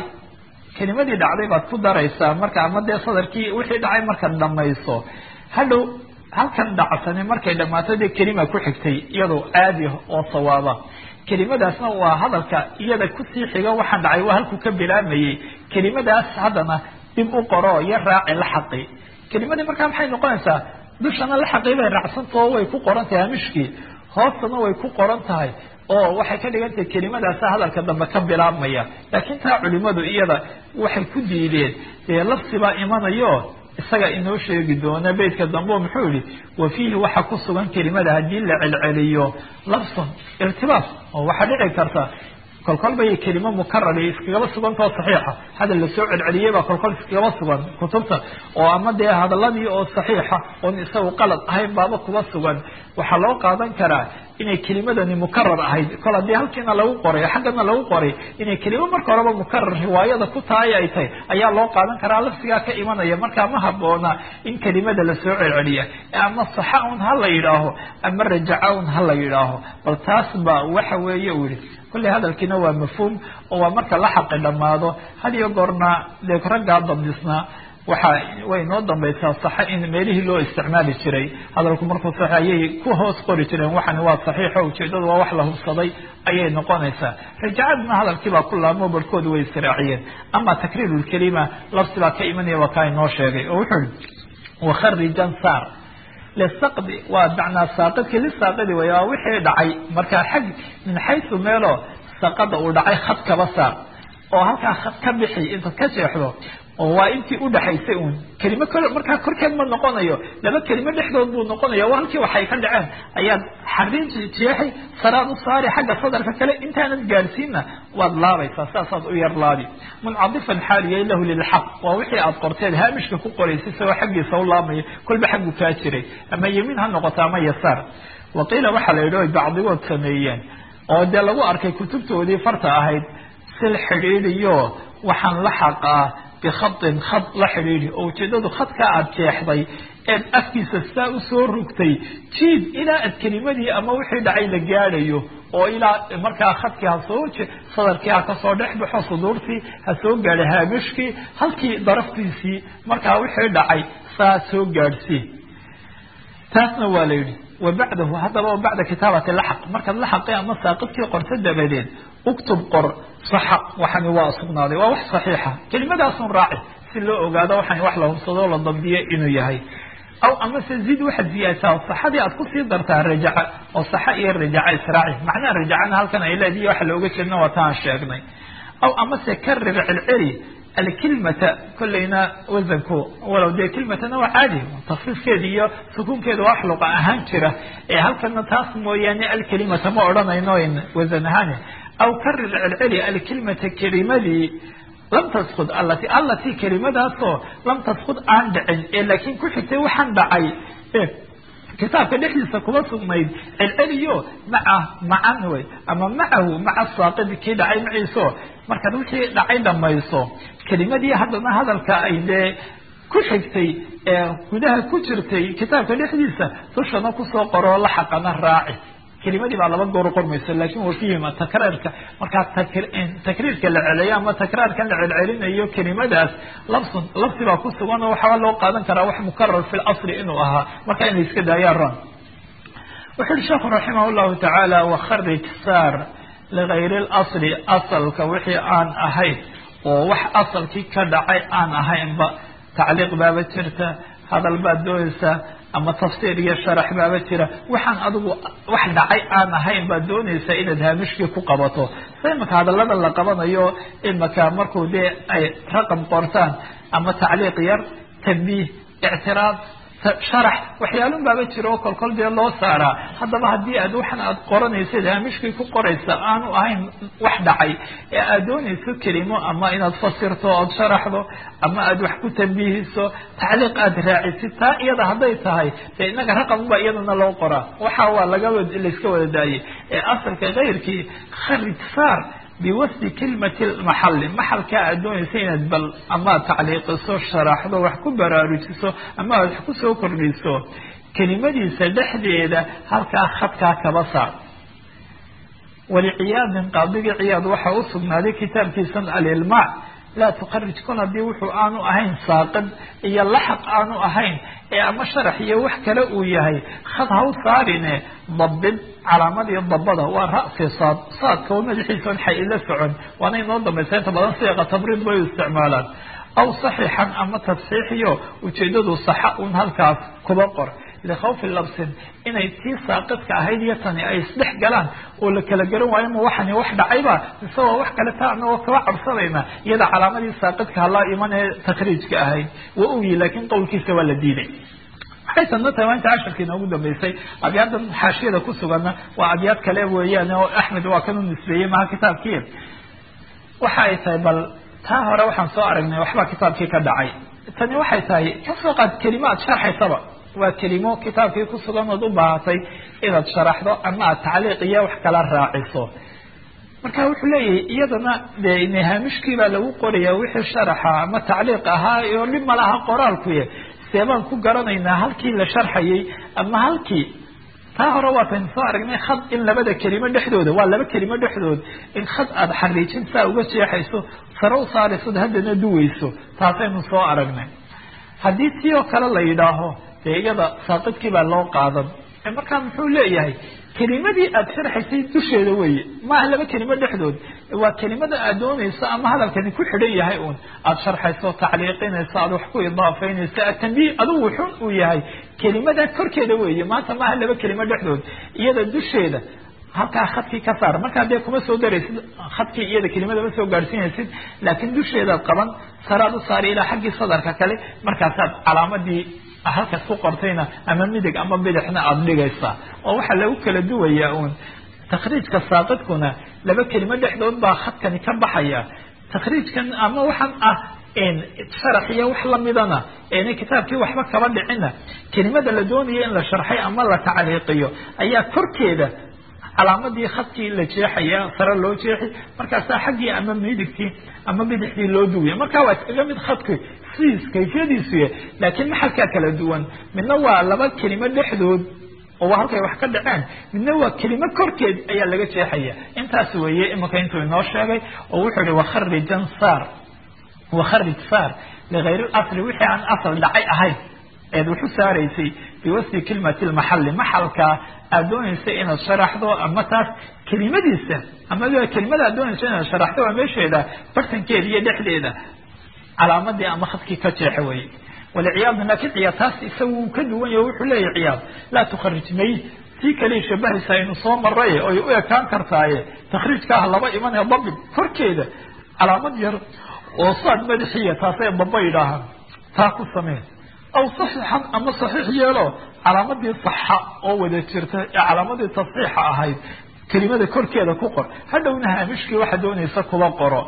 B: kelimadii dhacday baad ku daraysaa marka ama dee sadarkii wixii dhacay markaad dhamayso hadhow halkan dhacsani markay dhammaato dee kelima ku xigtay iyadoo caadi oo sawaaba kelimadaasna waa hadalka iyada kusii xiga waxaan dhacay waa halkuu ka bilaamayey kelimadaas haddana dib u qoro iyo raaci la xaqi kelimadii markaa maxay noqonaysaa dushana la xaqii bay raacsantao way ku qoran tahay hamishkii hoostana way ku qoran tahay oo waxay ka dhigan tahay kelimadaasa hadalka dambe ka bilaabmaya laakiin taa culimadu iyada waxay ku diideen dee lafsibaa imanayo isaga inoo sheegi doona beytka dambe o muxuu yihi wa fiihi waxaa ku sugan kelimada haddii la celceliyo lafsun irtibaas oo waxaa dhici karta kolkol bay kelimo mukarara iskagaba sugantao saxiixa hadal lasoo celceliyey baa kolkol iskagaba sugan kutubta oo ama dee hadaladii oo saxiixa oon isagu qalad ahayn baaba kuba sugan waxaa loo qaadan karaa inay kelimadani mukarar ahayd kol haddii halkiina lagu qoray xaggana lagu qoray inay kelimo marka horeba mukarar riwaayada ku tahay ay tahay ayaa loo qaadan karaa lafsigaa ka imanaya markaa ma haboona in kelimada lasoo celceliya ama saxa un ha la yidhaaho ama rajaca un ha la yidhaaho bal taas ba waxa weeye u yihi kolley hadalkiina waa mafhuum oo waa marka la xaqi dhammaado had iyo goorna dee raggaa dabdisnaa waxa way noo dambaysaa saxa in meelihii loo isticmaali jiray hadalku markuu sax ayay ku hoos qori jireen waxani waa saxiixo ujeedadu waa wax la hubsaday ayay noqonaysaa rajacadna hadalkii baa ku laamo barhkooda way israaciyeen ama takriir lkelima lafsi baa ka imanaya waa kaa inoo sheegay oo wuxuu ihi wakharijan saar lisaqdi waa macnaa saaqidkii lisaaqidi way waa wixii dhacay markaa xag min xaysu meelo saqada uu dhacay khad kaba saar oo halkaa khad ka bixi intaad ka jeexdo oo waa intii udhaxaysay uun kelimo kol markaa korkeed ma noqonayo laba kelimo dhexdood buu noqonaya waa halkii waxay ka dhaceen ayaad xariin jeexay saraad u saari xagga sadarka kale intaanad gaadhsiinna waad laabaysaa saasaad u yar laabi muncadifan xaaliyay lahu lilxaq waa wixii aad qorteed haamishka ku qoraysay isagoo xaggiisa u laabmaya kolba xaggu kaa jiray ama yemiin ha noqoto ama yasaar waqiila waxaa la yidhi oy bacdigood sameeyeen oo dee lagu arkay kutubtoodii farta ahayd sil xidhiidiyo waxaan la xaqaa bikhain khad la xidhiidhi oo ujeedadu khadkaa aada jeexday eed afkiisa saa usoo rugtay jiid ilaa aad kelimadii ama wixii dhacay la gaadhayo oo ilaa markaa khadkii hasoo sadarkii ha kasoo dhex baxo suduurtii ha soo gaadha haamishkii halkii daraftiisii markaa wixii dhacay saa soo gaadhsii taasna waa la yidhi wa bacdahu haddaba wa bacda kitaabati laxaq markaad laxaqi ama saaqidkii qorto dabadeed uktub qor saxa waxani waa sugnaaday waa wax saxiixa kelimadaasun raaci si loo ogaado waxani wax la hubsadoo la dambiyo inuu yahay aw amase zid waxaad ziyaadsaa saxadii aad kusii dartaa rajaca oo saxa iyo rajaca israaci macnaha rajacana halkan ay leedihi waxa looga jeedna waa taan sheegnay aw amase karir celceli alkilmata kolleyna wasanku walow dee kilmatana waa caadi takfiifkeeda iyo sukuunkeeda waa wax luqa ahaan jira ee halkana taas mooyaane alkelimata ma odhanayno wasan ahaan aw karir celceli alkilmata kelimadii lam taskud alati allatii kelimadaasoo lam taskud aan dhicin ee laakiin ku xigtay waxaan dhacay kitaabka dhexdiisa kuma sugnayd celceliyo maca macan wey ama macahu maca saaqidi kii dhacay maciiso markaad wixii dhacay dhamayso kelimadii haddana hadalka ay dee ku xigtay ee gudaha ku jirtay kitaabka dhexdiisa dushana kusoo qoroo la xaqana raaci kelimadii baa laba goor qormaysa lakin wafihima takraarka markaa takriirka la celeeyo ama takraarkan la celcelinayo kelimadaas labsun labsi baa ku sugan oo waxaa loo qaadan karaa wax mukarar fi lasli inuu ahaa marka inay iska daayaan ron wuxu uhi sheekhu raximah llahu tacaala wakharij saar ligayri lasli asalka wixii aan ahayn oo wax asalkii ka dhacay aan ahaynba tacliiq baaba jirta hadal baad doonaysaa ama tafsiir iyo sharax baaba jira waxaan adigu wax dhacay aan ahayn baad doonaysaa inaad haamishkii ku qabato sa imaka hadallada la qabanayo imaka markuu dee ay raqam qortaan ama tacliiq yar tambiih ictiraad sharax waxyaalun baaba jira oo kolkol dee loo saaraa haddaba haddii aad waxan aad qoranaysid haamishkii ku qoraysa aanu ahayn wax dhacay ee aad doonayso kelimo ama inaad fasirto ood sharaxdo ama aad wax ku tambiihiso tacliiq aad raacisid taa iyada hadday tahay dee inaga raqamba iyadana loo qoraa waxa waa laga layska wada daayay ee asalka kayrkii kharij saar biwasdi kilmati maxali maxalkaa aad doonaysa inaad bal amaad tacliiqiso sharaxdo wax ku baraarujiso ama aad wax kusoo kordhiso kelimadiisa dhexdeeda halkaa khadkaa kaba saar waliciyaadin qaadigii ciyaad waxaa u sugnaaday kitaabkiisan alilmaac laa tukharij kun haddii wuxuu aanu ahayn saaqid iyo laxaq aanu ahayn ee ama sharax iyo wax kale uu yahay khad haw saarine dabid calaamadii dabada waa ra'si saad saadka oo madaxiisa on xay ila socon waana inoo dambaysa inta badan siiqa tabriid bay u isticmaalaan aw saxiixan ama tasxiixiyo ujeedadu saxa un halkaas kuba qor likhawfi labsin inay tii saaqidka ahayd iyo tani ay isdhex galaan oo la kala garan waayo ma waxani wax dhacayba mise waa wax kale ta anagoo kaba cabsanayna iyada calaamadii saaqidka halaa iman ee takhriijka ahayd waa oyi laakiin qowlkiisa waa la diiday waxay tadna tahay waa inta casharkii inoogu dambeysay abyaaddan xaashiyada ku suganna waa abyaad kale weeyaan oo axmed waa kan u nisbeeyey maha kitaabkii waxa ay tahay bal taa hore waxaan soo aragnay waxbaa kitaabkii ka dhacay tani waxay tahay kasoo qaad kelimaad sharxaysaba waa kelimo kitaabkii ku sugan ood u baahatay inaad sharaxdo ama aad tacliiq iyo wax kala raaciso marka wuxuu leeyahay iyadana de haamishkii baa lagu qoraya wixii sharaxa ama tacliiq ahaa oo dhib malaha qoraalkuye seebaan ku garanaynaa halkii la sharxayay ama halkii taa hore waataynu soo aragnay khad in labada kelimo dhexdooda waa laba kelimo dhexdood in khad aada xariijin saa uga jeexayso sare u saaraysod haddana duweyso taasaynu soo aragnay haddii tii oo kale la yidhaaho dee iyada saaqidkii baa loo qaadan markaa muxuu leeyahay kelimadii aada sharxaysay dusheeda weeye maaha laba kelimo dhexdood waa kelimada aad doonayso ama hadalkani ku xidhan yahay uun aada sharxayso tacliiqinayso aada wax ku idaafaynayso atambiih adigu xun uu yahay kelimada korkeeda weeye maanta maaha laba kelimo dhexdood iyada dusheeda halkaa khadkii ka saar markaa dee kuma soo daraysid khadkii iyada kelimada ma soo gaadhsiinaysid laakiin dusheedaad qaban saraad u saari ilaa xaggii sadarka kale markaasaad calaamadii halkaas ku qortayna ama midig ama bidixna aada dhigaysaa oo waxaa lagu kala duwayaa uun takhriijka saaqidkuna laba kelimo dhexdood baa khadkani ka baxaya takhriijkan ama waxaan ah sharax iyo wax lamidana ena kitaabkii waxba kaba dhicina kelimada la doonayo in la sharxay ama la tacliiqiyo ayaa korkeeda calaamadii khadkii la jeexaya sare loo jeexi markaasaa xaggii ama midigtii ama bidixdii loo duwaya marka waa iskaga mid khadki sidiis kayfiyadiisuya laakiin maxalkaa kala duwan midna waa laba kelimo dhexdood oo waa halkay wax ka dhaceen midna waa kelimo korkeed ayaa laga jeexaya intaas weeye imika intuu inoo sheegay oo wuxuu ihi wakharijan saar wakharij saar ligayr asli wixii aan asal dhacay ahayn eed waxu saaraysay biwasfi kelimati lmaxali maxalka aad doonaysa inaad sharaxdo ama taas kelimadiisa ama kelimada aad doonaysa inaad sharaxdo waa meesheeda bartankeeda iyo dhexdeeda calaamadii ama khadkii ka jeexa weye walciyaadu laakin ciyaad taas isaga wuu ka duwan yaho wuxuu leeyahy ciyaad laa tukharij may tii kaliya shabahaysa aynu soo maray oy u ekaan kartaaye takhriijkaaha laba imanaya dabid korkeeda calaamad yar oo saad madaxiya taasay daba yidhaahaan taa ku samee aw saxiixan ama saxiix yeelo calaamadii saxa oo wada jirta ee calaamadii tasxiixa ahayd kelimada korkeeda ku qor hadhowna haamishkii waxa doonaysa kuba qoro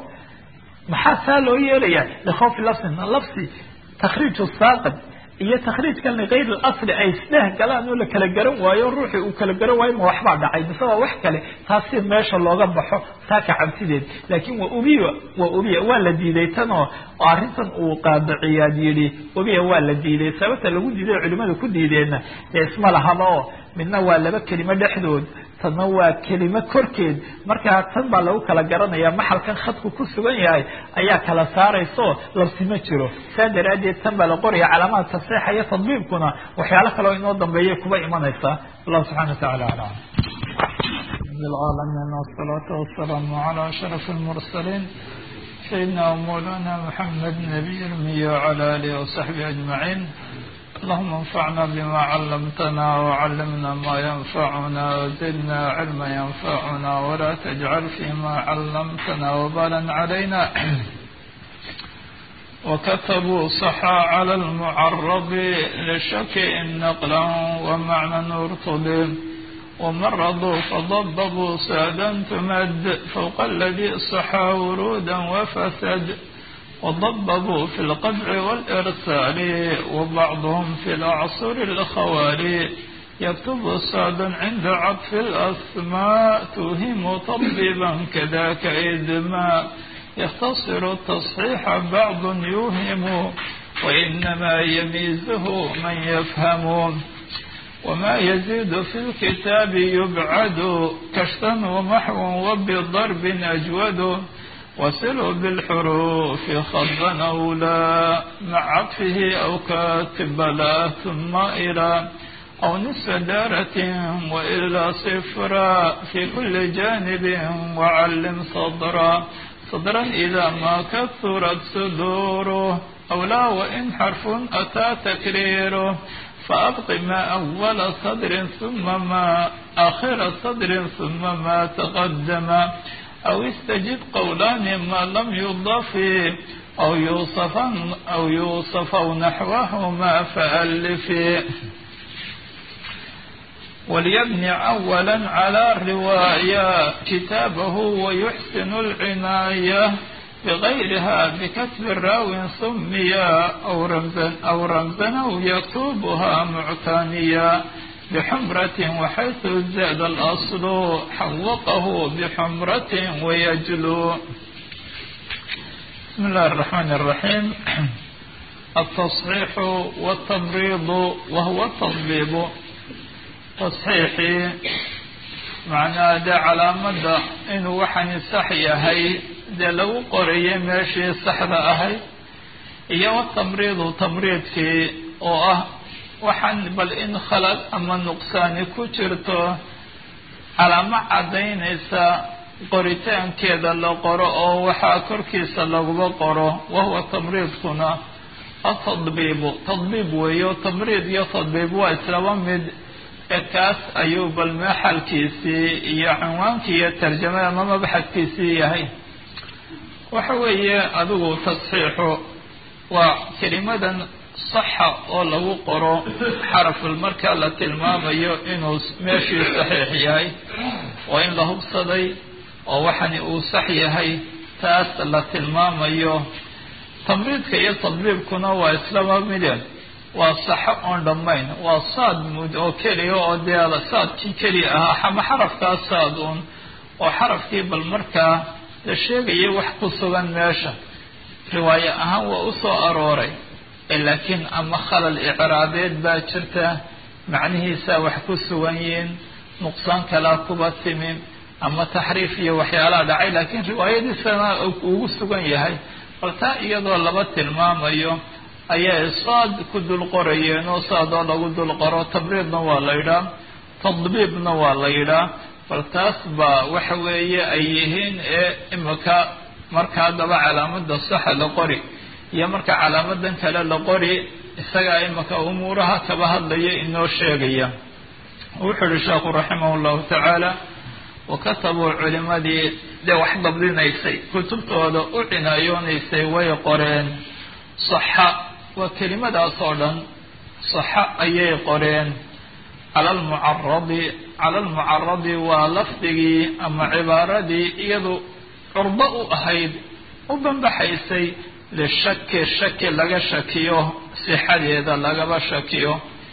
B: maxaa saa loo yeelaya likhawfi lafsin lafsi takhriij saaqid iyo takhriijkan ligayr asli ay isdheh galaan oo la kala garan waayo ruuxii uu kala garan waayo ma waxbaa dhacay mise waa wax kale taasi meesha looga baxo taa ka cabsideed laakiin waa ubiya waa ubiya waa la diiday tan oo arrintan uu qaadiciyaad yidhi ubiya waa la diiday sababta lagu diiday culimada ku diideenna dee isma lahaba oo midna waa laba kelimo dhexdood tanna waa kelimo korkeed markaa tan baa lagu kala garanaya maxalkan khadku ku sugan yahay ayaa kala saarayso labsi ma jiro saa daraaddeed tan baa la qoraya calaamada tasxiixa iyo tadbiibkuna waxyaalo kaleo inoo dambeeyay kuba imanaysaa allahu subxana watacala alam العالمين والصلاة والسلام على أشرف المرسلين سيدنا ومولانا محمد نبي المي وعلى آله وصحبه أجمعين اللهم انفعنا بما علمتنا وعلمنا ما ينفعنا وزدنا علما ينفعنا ولا تجعل فيما علمتنا وبالا علينا وكتبوا صحا على المعرب لشك إن نقلا ومعنى ارتضي ومرضوا فضببوا سادا تمد فوق الذي صحا ورودا وفسد وضببوا في القطع والإرسال وبعضهم في الأعصر الخوالي يكتب سعد عند عطف الأسماء توهم طبيبا كذاك إدماء يختصر التصحيح بعض يوهم وإنما يميزه من يفهم وما يزيد في الكتاب يبعد كشفا ومحو وبضرب أجود وصلوا بالحروف خضا أو لا مع عطفه أو كاتب بلا ثم إلى أو نصف دارة وإلا صفرا في كل جانب وعلم صدرا صدرا إذا ما كثرت صدوره أو لا وإن حرف أتى تكريره فأبق ما أول صدر ثم ما آخر صدر ثم ما تقدم أو استجد قولان ما لم يضف أو يوصف أو يوصف نحوهما فألف وليبني أولا على الرواية كتابه ويحسن العناية بغيرها بكتب الراوي سميا أو رمزا أو رمزا أو يكتبها معتنيا بحمرة وحيث زاد الأصل حوقه بحمرة ويجلو بسم الله الرحمن الرحيم التصحيح والتمريض وهو التطبيب تصحيixii macnaha dee calaamadda inuu waxani sax yahay dee lagu qorayay meeshii saxda ahayd iyo watamriidu tamriidkii oo ah waxaan bal in khalad ama nuqsaani ku jirto calaamo caddaynaysa qoritaankeeda la qoro oo waxaa korkiisa laguba qoro wahuwa tamriidkuna atadbiibu tadbiib weeyo tamriid iyo tadbiib waa islaba mid kaas ayuu bal maxalkiisii iyo cinwaankii iyo tarjamada ama mabaxadkiisii yahay waxa weeye adigu tasxiixu waa kelimadan saxa oo lagu qoro xaraful marka la tilmaamayo inuu meeshii saxiix yahay oo in la hubsaday oo waxani uu sax yahay taas la tilmaamayo tamriidka iyo tadbiibkuna waa islaba mide waa saxo oon dhammayn waa saad mud oo keliya oo dee saadkii keliya ahaa ama xarafkaas saad uun oo xarafkii bal markaa la sheegaya wax ku sugan meesha riwaayo ahaan waa u soo arooray laakiin ama khalal icraabeed baa jirta macnihiisaa wax ku sugan yihiin nuqsaan kalaa kuba timi ama taxriif iyo waxyaalaha dhacay laakiin riwaayadiisana ugu sugan yahay bal taa iyadoo laba tilmaamayo ayay saad ku dul qorayeen oo saadoo lagu dul qoro tabriidna waa la yidhaah tadbiibna waa la yidhaah bal taas baa waxa weeye ay yihiin ee imika marka haddaba calaamada saxa la qori iyo marka calaamadan kale la qori isagaa imika umuuraha kaba hadlaya inoo sheegaya wuxuu yihi sheekhu raximah llahu tacaala wakatabuu culimadii dee wax dabdinaysay kutubtooda u cinayoonaysay way qoreen saxa waa kelimadaas oo dhan saxa ayay qoreen cala almucaradi cala almucaradi waa lafdigii ama cibaaradii iyadu curdo u ahayd u banbaxaysay lishaki shaki laga shakiyo sixadeeda lagaba shakiyo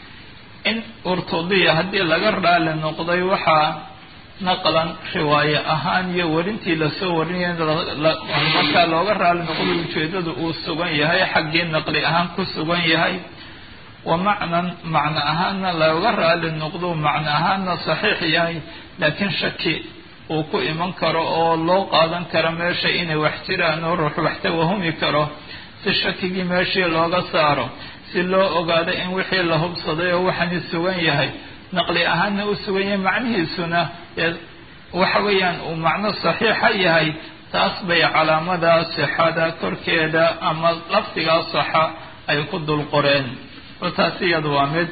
B: in urtudiya haddii laga raali noqday waxaa naqlan riwaaye ahaan iyo werintii lasoo warinaya markaa looga raali noqday ujeedadu uu sugan yahay xaggii naqli ahaan ku sugan yahay wa macnan macno ahaanna looga raali noqdo macno ahaanna saxiix yahay laakiin shaki uu ku iman karo oo loo qaadan karo meesha inay wax jiraan oo ruux wax tawahumi karo si shakigii meeshii looga saaro si loo ogaado in wixii la hubsaday oo waxani sugan yahay naqli ahaanna u sugan yahay macnihiisuna waxa weeyaan uu macno saxiixa yahay taas bay calaamada sixada korkeeda ama lafdigaa saxa ay ku dul qoreen oo taas iyada waa mid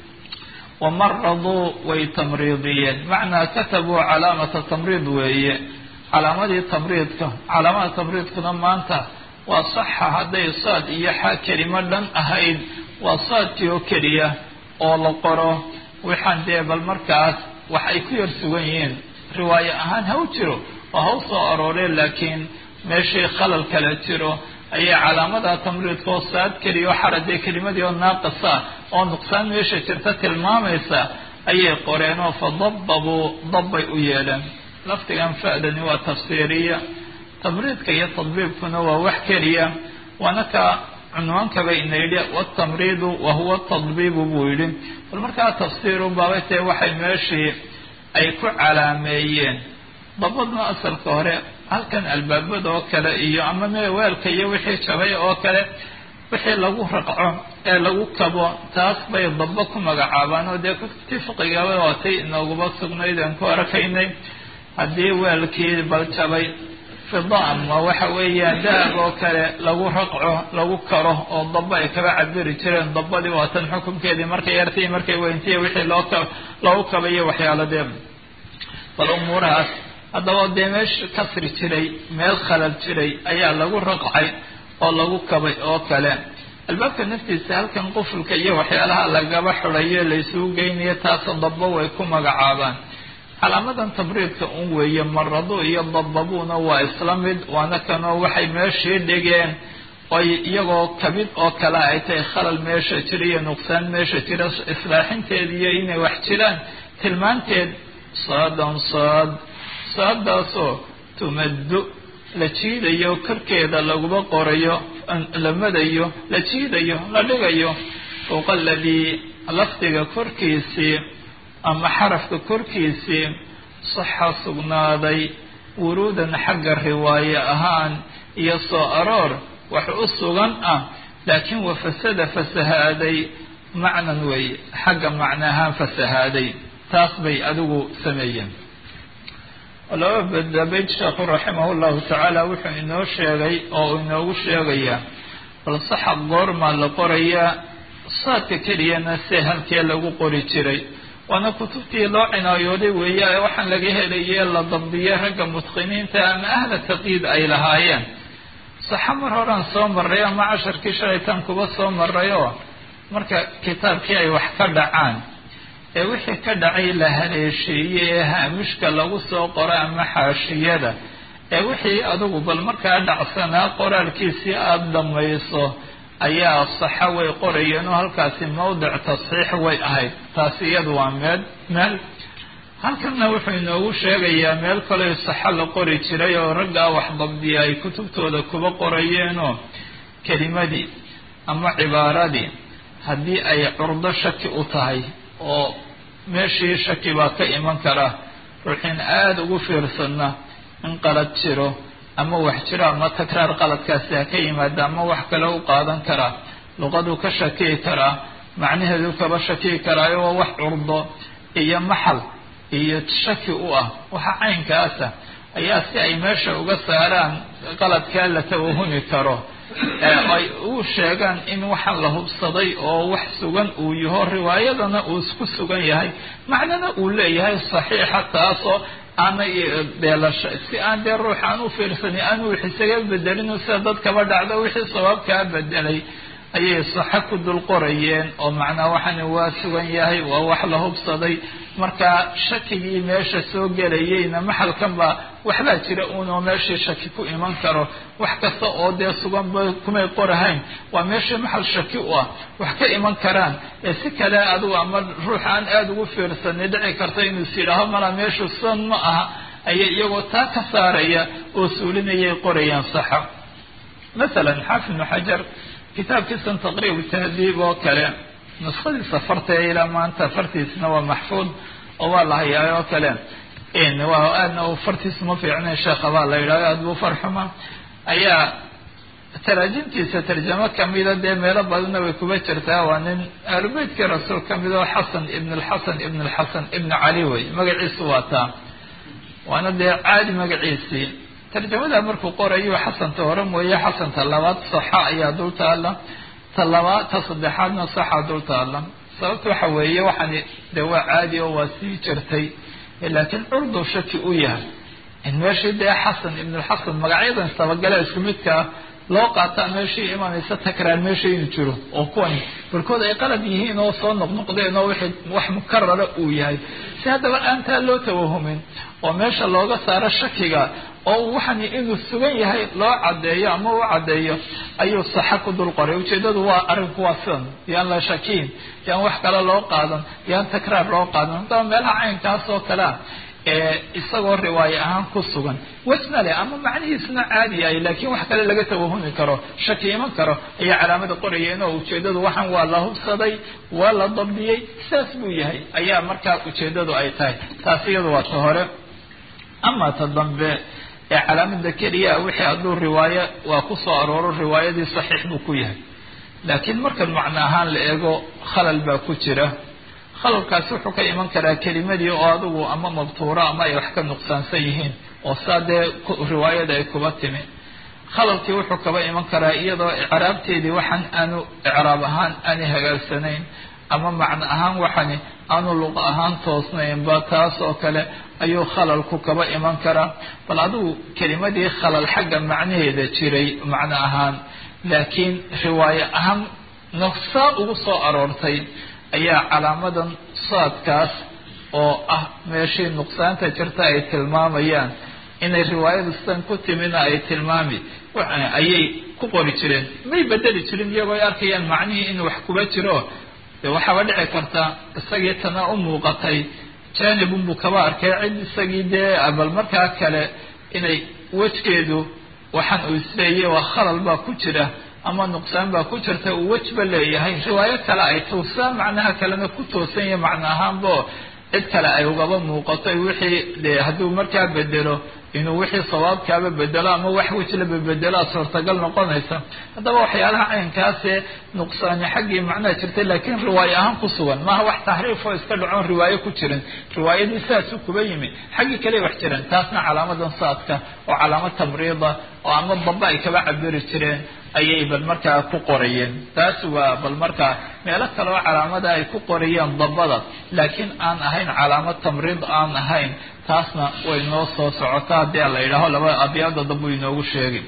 B: wamaraduu way tamriidiyeen macnaa katabuu calaamata tamriid weeye calaamadii tamriidka calaamada tamriidkuna maanta waa saxa hadday saad iyo xa kelimo dhan ahayd waa saadkii oo keliya oo la qoro waxaan dee bal markaas wax ay ku yar sugan yihiin riwaayo ahaan ha u jiro oo ha u soo arooreen laakiin meeshii khalal kale jiro ayay calaamada tamriidka oo saad keliya oo xaradee kelimadii oo naaqisa oo nuqsaan meesha jirta tilmaamaysa ayay qoreen oo fadababuu dabbay u yeeleen lafdigan fa'dani waa tafsiiriya tamriidka iyo tadbiibkuna waa wax keliya waana ka cunwaankaba ina yidhi watamriidu wahuwa tadbiibu buu yidhi bal markaa tafsiiru baabay tae waxay meeshii ay ku calaameeyeen dabadna asalka hore halkan albaabada oo kale iyo ama me weelka iyo wixii jabay oo kale wixii lagu raqco ee lagu kabo taas bay daba ku magacaabaan oo dee kutubtii fiqigaba waatay inooguba sugnayd aan ku arkaynay haddii weelkii baljabay fida ama waxa weeyaan dahab oo kale lagu raqco lagu karo oo daba ay kaga cabiri jireen dabadii waatan xukunkeedii markay yartay markay weyntiy wixii loo ka lagu kabayo waxyaaladee bal umuurahaas haddaba dee meesh kasri jiray meel khalal jiray ayaa lagu raqcay oo lagu kabay oo kale albaabka naftiisa halkan qufulka iyo waxyaalaha lagaba xulayo laysugu geynayo taasa daba way ku magacaabaan calaamadan tabriidka un weeye marado iyo dababuna waa isla mid waana kanoo waxay meeshii dhigeen oy iyagoo kabid oo kale ay tahay khalal meesha jira iyo nuqsaan meesha jira islaaxinteed iyo inay wax jiraan tilmaanteed saadan saad saadaasoo tumaddu la jiidayo korkeeda laguba qorayo la madayo la jiidayo la dhigayo fowqa aladii lafdiga korkiisii ama xarafka korkiisii saxa sugnaaday wuruudan xagga riwaaye ahaan iyo soo aroor wax u sugan ah laakiin wa fasada fasahaaday macnan weeye xagga macno ahaan fasahaaday taas bay adigu sameeyeen laba badabayd sheekhu raximah llahu tacaala wuxuu inoo sheegay oo inoogu sheegayaa bal saxa goormaa la qorayaa saadka keliyana se halkee lagu qori jiray waana kutubtii loo cinaayooday weeye ee waxaan laga helaye la dabdiyay ragga mutqiniinta ama ahla taqiid ay lahaayeen saxa mar horaan soo maray ama casharkii shalaytaan kuba soo maray oo marka kitaabkii ay wax ka dhacaan ee wixii ka dhacay la haleesheeyey ee haamishka lagu soo qoro ama xaashiyada ee wixii adigu bal markaa dhacsanaa qoraalkiisii aada dhamayso ayaa saxa way qorayeen oo halkaasi mawdic tasxiix way ahayd taasi iyadu waa meel meel halkanna wuxuu inoogu sheegayaa meel kaleo saxa la qori jiray oo raggaa wax dabdiya ay kutubtooda kuba qorayeenoo kelimadii ama cibaaradii haddii ay curdo shaki u tahay oo meeshii shaki baa ka iman kara ruuxiin aada ugu fiirsanna in qalad jiro ama wax jiro ama takraar qaladkaasi ha ka yimaada ama wax kale u qaadan karaa luqaduu ka shakiyi karaa macnaheedu kaba shakiyi karaayo waa wax curdo iyo maxal iyo shaki u ah waxa caynkaasa ayaa si ay meesha uga saaraan qaladkaa la tawahumi karo ay u sheegaan in waxaan la hubsaday oo wax sugan uu yaho riwaayadana uu isku sugan yahay macnana uu leeyahay saxiixa taasoo aanay beelasha si aan dee ruux aan u fiirsanin aan wix isaga bedelin sida dad kaba dhacdo wixii sabaabkaa bedelay ayay saxa ku dul qorayeen oo macnaa waxani waa sugan yahay waa wax la hubsaday marka shakigii meesha soo gelayeyna maxalkan baa waxbaa jira uunoo meeshii shaki ku iman karo wax kasta oo dee suganba kumay qorahayn waa meeshii maxal shaki u ah wax ka iman karaan ee si kale adigu ama ruux aan aada ugu fiirsanay dhici karta inuu is yidhaaho mala meeshu san ma aha ayay iyagoo taa ka saaraya oo suulinayay qorayaan saxa masalan xaafid ibnu xajar kitaabkiisan taqriib tahdiib oo kale nuskhadiisa farta ilaa maanta fartiisna waa maxfuud oo waa la hayaa oo kale waa aadna fartiisu ma fiicnayn sheekha baa la yidhahyo aada buu farxuma ayaa taraajimtiisa tarjamo kamida dee meelo badanna way kuba jirtaa waa nin ahlubeytkii rasuul kamid oo xasan ibn alxasan ibn alxasan ibn cali wey magaciisu waa taa waana dee caadi magaciisii tarjamada markuu qorayo xasanta hore mooye xasanta labaad saxa ayaa dul taala ta labaad ta saddexaadna saxa dul taala sababta waxa weeye waxaan de waa caadi oo waa sii jirtay laakiin curdu shaki u yahay in meeshii dee xasan ibnulxasan magacyadan istabagale isku midkaa loo qaataa meeshii imanaysa takraar meesha inuu jiro oo kuwan barkood ay qalad yihiin oo soo noqnoqdeen oo wixii wax mukarara uu yahay si haddaba aantaa loo tawahumin oo meesha looga saaro shakiga oo waxani inuu sugan yahay loo caddeeyo ama u caddeeyo ayuu saxa ku dul qoray ujeedadu waa arrinku waa sidan yaan la shakiin yaan wax kale loo qaadan yaan takraar loo qaadan haddaba meelaha caynkaas oo kalea ee isagoo riwaaye ahaan ku sugan wasna leh ama macnihiisna caadi yahay laakiin wax kale laga tawahumi karo shaki iman karo ayaa calaamada qorayeen oo ujeedadu waxaan waa la hubsaday waa la dabdiyey saas buu yahay ayaa markaa ujeedadu ay tahay taas iyadu waa ta hore ama ta dambe ee calaamada keliya wixii hadduu riwaayo waa ku soo arooro riwaayadii saxiix buu ku yahay laakiin markan macno ahaan la eego khalal baa ku jira khalalkaasi wuxuu ka iman karaa kelimadii oo adigu ama mabtuuro ama ay wax ka nuqsaansan yihiin oo saa dee riwaayada ay kuba timi khalalkii wuxuu kaba iman karaa iyadoo icraabteedii waxaan aanu icraab ahaan aanay hagaagsanayn ama macno ahaan waxani aanu luqa ahaan toosnaynba taas oo kale ayuu khalalku kaba iman karaa bal adigu kelimadii khalal xagga macnaheeda jiray macno ahaan laakiin riwaayo ahaan naqsaa ugu soo aroortay ayaa calaamadan saadkaas oo ah meeshii nuqsaanta jirta ay tilmaamayaan inay riwaayadu sidan ku timina ay tilmaami ayay ku qori jireen may bedeli jirin iyagoo ay arkayaan macnihii inuu wax kuba jiro de waxaaba dhici karta isagii tana u muuqatay janibunbuu kaba arkay cid isagii dee bal markaa kale inay wejgeedu waxaan uu isleeyay waa khalal baa ku jira ama nuqsaan baa ku jirta uu wejba leeyahay riwaayo kale ay toosaa macnaha kalena ku toosan yahay macno ahaanbo cid kale ay ugaba muuqato wixii de hadduu markaa bedelo inuu wixii sawaabkaaba bedelo ama wax wejlaba bedelaa suurtagal noqonaysa haddaba waxyaalaha caynkaasee nuqsaani xaggii macnaha jirtay laakiin riwaayo ahaan ku sugan maaha wax taxriif oo iska dhacoon riwaayo ku jirin riwaayadii sidaasuu kuba yimi xaggii kale wax jireen taasna calaamadan saadka oo calaamad tamriida oo ama daba ay kaba cabiri jireen ayay bal markaa ku qorayeen taas waa bal markaa meelo kale oo calaamada ay ku qorayeen dabada laakiin aan ahayn calaamad tamriid aan ahayn taasna way noo soo socotaa haddii la yidhaaho laba abyaada dambuu inoogu sheegay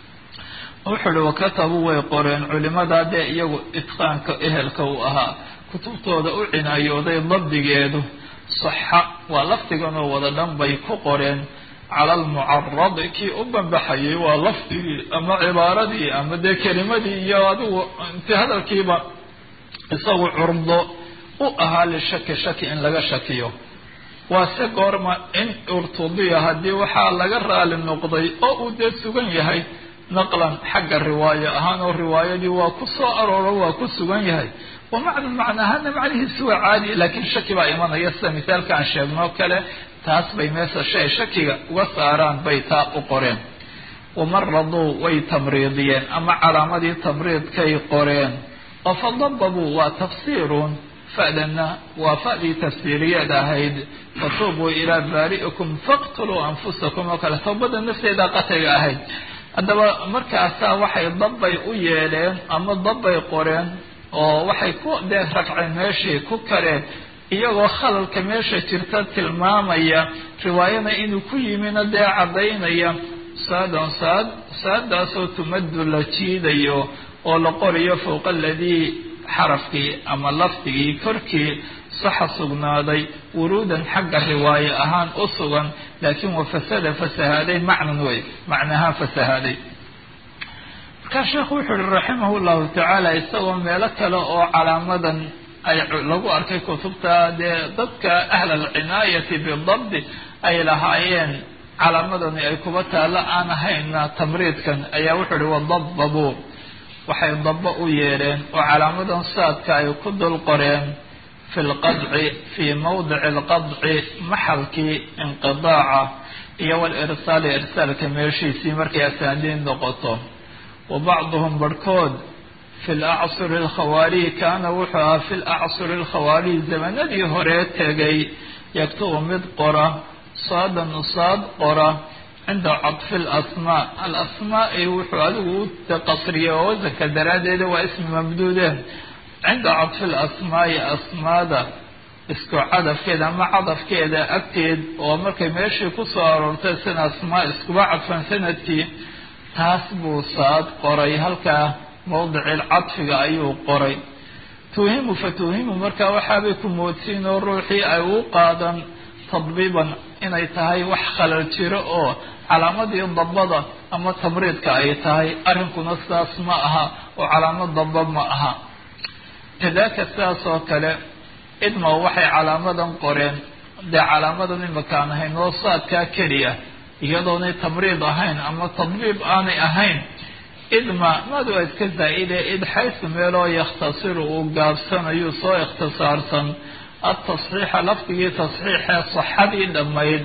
B: wuxuu uhi wakatabuu way qoreen culimada dee iyagu itqaanka ehelka uu ahaa kutubtooda u cinaayooday dabdigeedu saxa waa lafdiganoo wada dhan bay ku qoreen cala almucaradi kii u banbaxayay waa lafdigii ama cibaaradii ama dee kelimadii iyo adigu inti hadalkiiba isagu curdo u ahaa lishaki shaki in laga shakiyo waa se goorma in urtudiya haddii waxaa laga raali noqday oo uu dee sugan yahay naqlan xagga riwaayo ahaan oo riwaayadii waa ku soo arooro waa ku sugan yahay wa macna macna ahaana macnihiisi waa caadi laakiin shaki baa imanaya sida misaalka aan sheegnoo kale taas bay meesha shay shakiga uga saaraan bay taa u qoreen wamaraduu way tamriidiyeen ama calaamadii tamriidkay qoreen oo fadababuu waa tafsiirun fa'dana waa fa'dii tafsiiriyeed ahayd fatuubuu ilaa baari'ikum faqtuluu anfusakum oo kale tawbada nafteeda qatayga ahayd haddaba markaasaa waxay dabbay u yeeleen ama dabbay qoreen oo waxay ku dee ragceen meeshii ku kareen iyagoo khalalka meesha jirta tilmaamaya riwaayana inuu ku yimina dee caddaynaya saadan saad saadaasoo tumaddu la jiidayo oo la qorayo fowqa aladii xarafkii ama lafdigii korkii saxa sugnaaday wuruudan xagga riwaayo ahaan u sugan laakiin wa fasada fasahaaday macnan wey macnahaa fasahaaday markaa sheekhu wuxuu uhi raximah llahu tacaala isagoo meelo kale oo calaamadan ay lagu arkay kutubta dee dadka ahla alcinaayati bidabdi ay lahaayeen calaamadani ay kuba taalla aan ahayna tamriidkan ayaa wuxuu uhi wadababuu waxay dabo u yeedheen oo calaamadan saadka ay ku dul qoreen fi lqadci fii mawdici alqadci maxalkii inqidaaca iyo walirsaali irsaalka meeshiisii markay asaaniid noqoto wa bacduhum barhkood fi lacsuri alkhawaariyi kaana wuxuu ahaa fi lacsuri alkhawaariyi zamanadii horee tegay yaktubu mid qora saadan saad qora cinda cadfi alasmaa alasmaai wuxuu adigu u qasriyay oo wasanka daraaddeeda waa ismi mamduude cinda cadfi alasmaai asmaada isku cadafkeeda ama cadafkeeda agteed oo markay meeshii kusoo aroortay sina asmaa iskuba cadfan sanadkii taas buu saad qoray halkaa mawdicil cadfiga ayuu qoray tuuhimu fa tuuhimu markaa waxaabay ku moodsiin oo ruuxii ay u qaadan tadbiiban inay tahay wax khalal jiro oo calaamadii dabada ama tamriidka ay tahay arrinkuna sidaas ma aha oo calaamad daba ma aha kadaaka sidaas oo kale idma waxay calaamadan qoreen dee calaamadan imakaan ahayn oo saadkaa keliya iyadoonay tamriid ahayn ama tadbiib aanay ahayn idma madu iska zaa'ide id xaysu meeloo yakhtasiru uu gaabsanayu soo ikhtisaarsan atasxiixa lafdigii tasxiixee saxadii dhammayd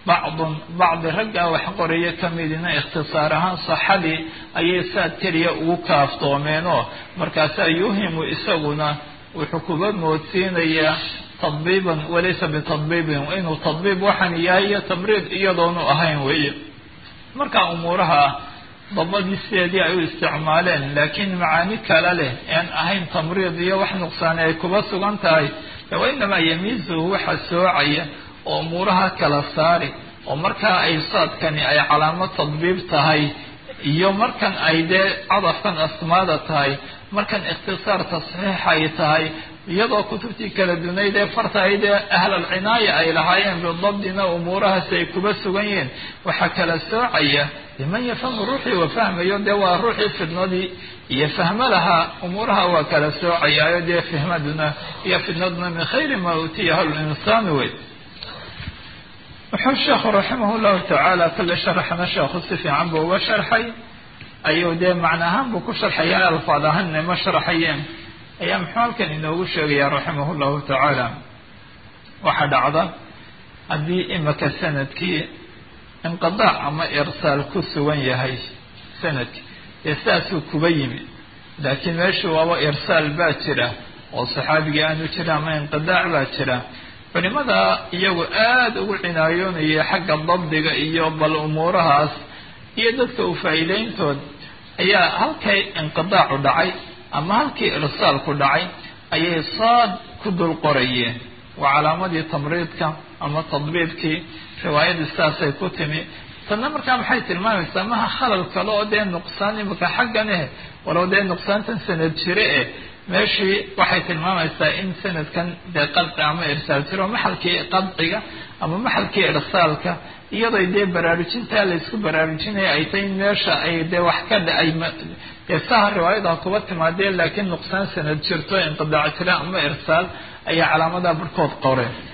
B: bacdun bacdi raggaa wax qoraya kamidina ikhtisaar ahaan saxadii ayay saad keliya ugu kaaftoomeenoo markaasaa yuhimu isaguna wuxuu kuba moodsiinayaa tadbiiban walaysa bitadbiibin inuu tadbiib waxaan yahay iyo tamriid iyadoonu ahayn weeye marka umuuraha dabadii sideedii ay u isticmaaleen laakiin macaani kale leh aan ahayn tamriid iyo wax nuqsaani ay kuba sugan tahay wa inamaa yamiisuhu waxa soocaya oo umuuraha kala saari oo markaa ay saadkani ay calaamo tadbiib tahay iyo markan ay dee cadafkan asmaada tahay markan ikhtisaar tasxiix ay tahay iyadoo kutubtii kala dunayd ee fartahayd ee ahlalcinaaya ay lahaayeen bidabdina umuurahaasi ay kuba sugan yihiin waxaa kala soocaya liman yafhamu ruuxii wa fahmayo dee waa ruuxii fidnadii iyo fahmo lahaa umuuraha waa kala soocayaayo dee fihmaduna iyo fidnaduna min khayri maa uutiyaha linsaanu wey wuxuu sheekhu raximah llahu tacaala kale sharaxna sheekhu si fiican buu uga sharxay ayuu dee macna ahaan buu ku sharxaya alfaad ahaanna ma sharaxayeen ayaa muxuu halkan inoogu sheegaya raximah llahu tacaala waxaa dhacda haddii imika sanadkii inqidaac ama irsaal ku sugan yahay sanadkii dee sidaasuu kuba yimi laakiin meeshu waaba irsaal baa jira oo saxaabigii aanu jira ama inqidaac baa jira culimada iyagu aada ugu cinaayoonaya xagga dabdiga iyo bal umuurahaas iyo dadka u faa'iideyntood ayaa halkay inqidaacu dhacay ama halkii irsaalku dhacay ayay saad ku dul qorayeen waa calaamadii tamriidka ama tadbiibkii riwaayadii sidaasay ku timi tanna markaa maxay tilmaamaysaa maha khalal kale oo dee nuqsaan imika xaggan eh walow dee nuqsaantan sanad jire eh meeshii waxay tilmaamaysaa in sanadkan dee qadci ama irsaal jiro maxalkii qadciga ama maxalkii irsaalka iyadoo dee baraarujintaa laysku baraarujinaya ay tahay in meesha ay dee wax ka dhacay dee saha riwaayada kuba timaadeen laakiin nuqsaan sanad jirto inqidaac jira ama irsaal ayaa calaamadaha barhkood qoreen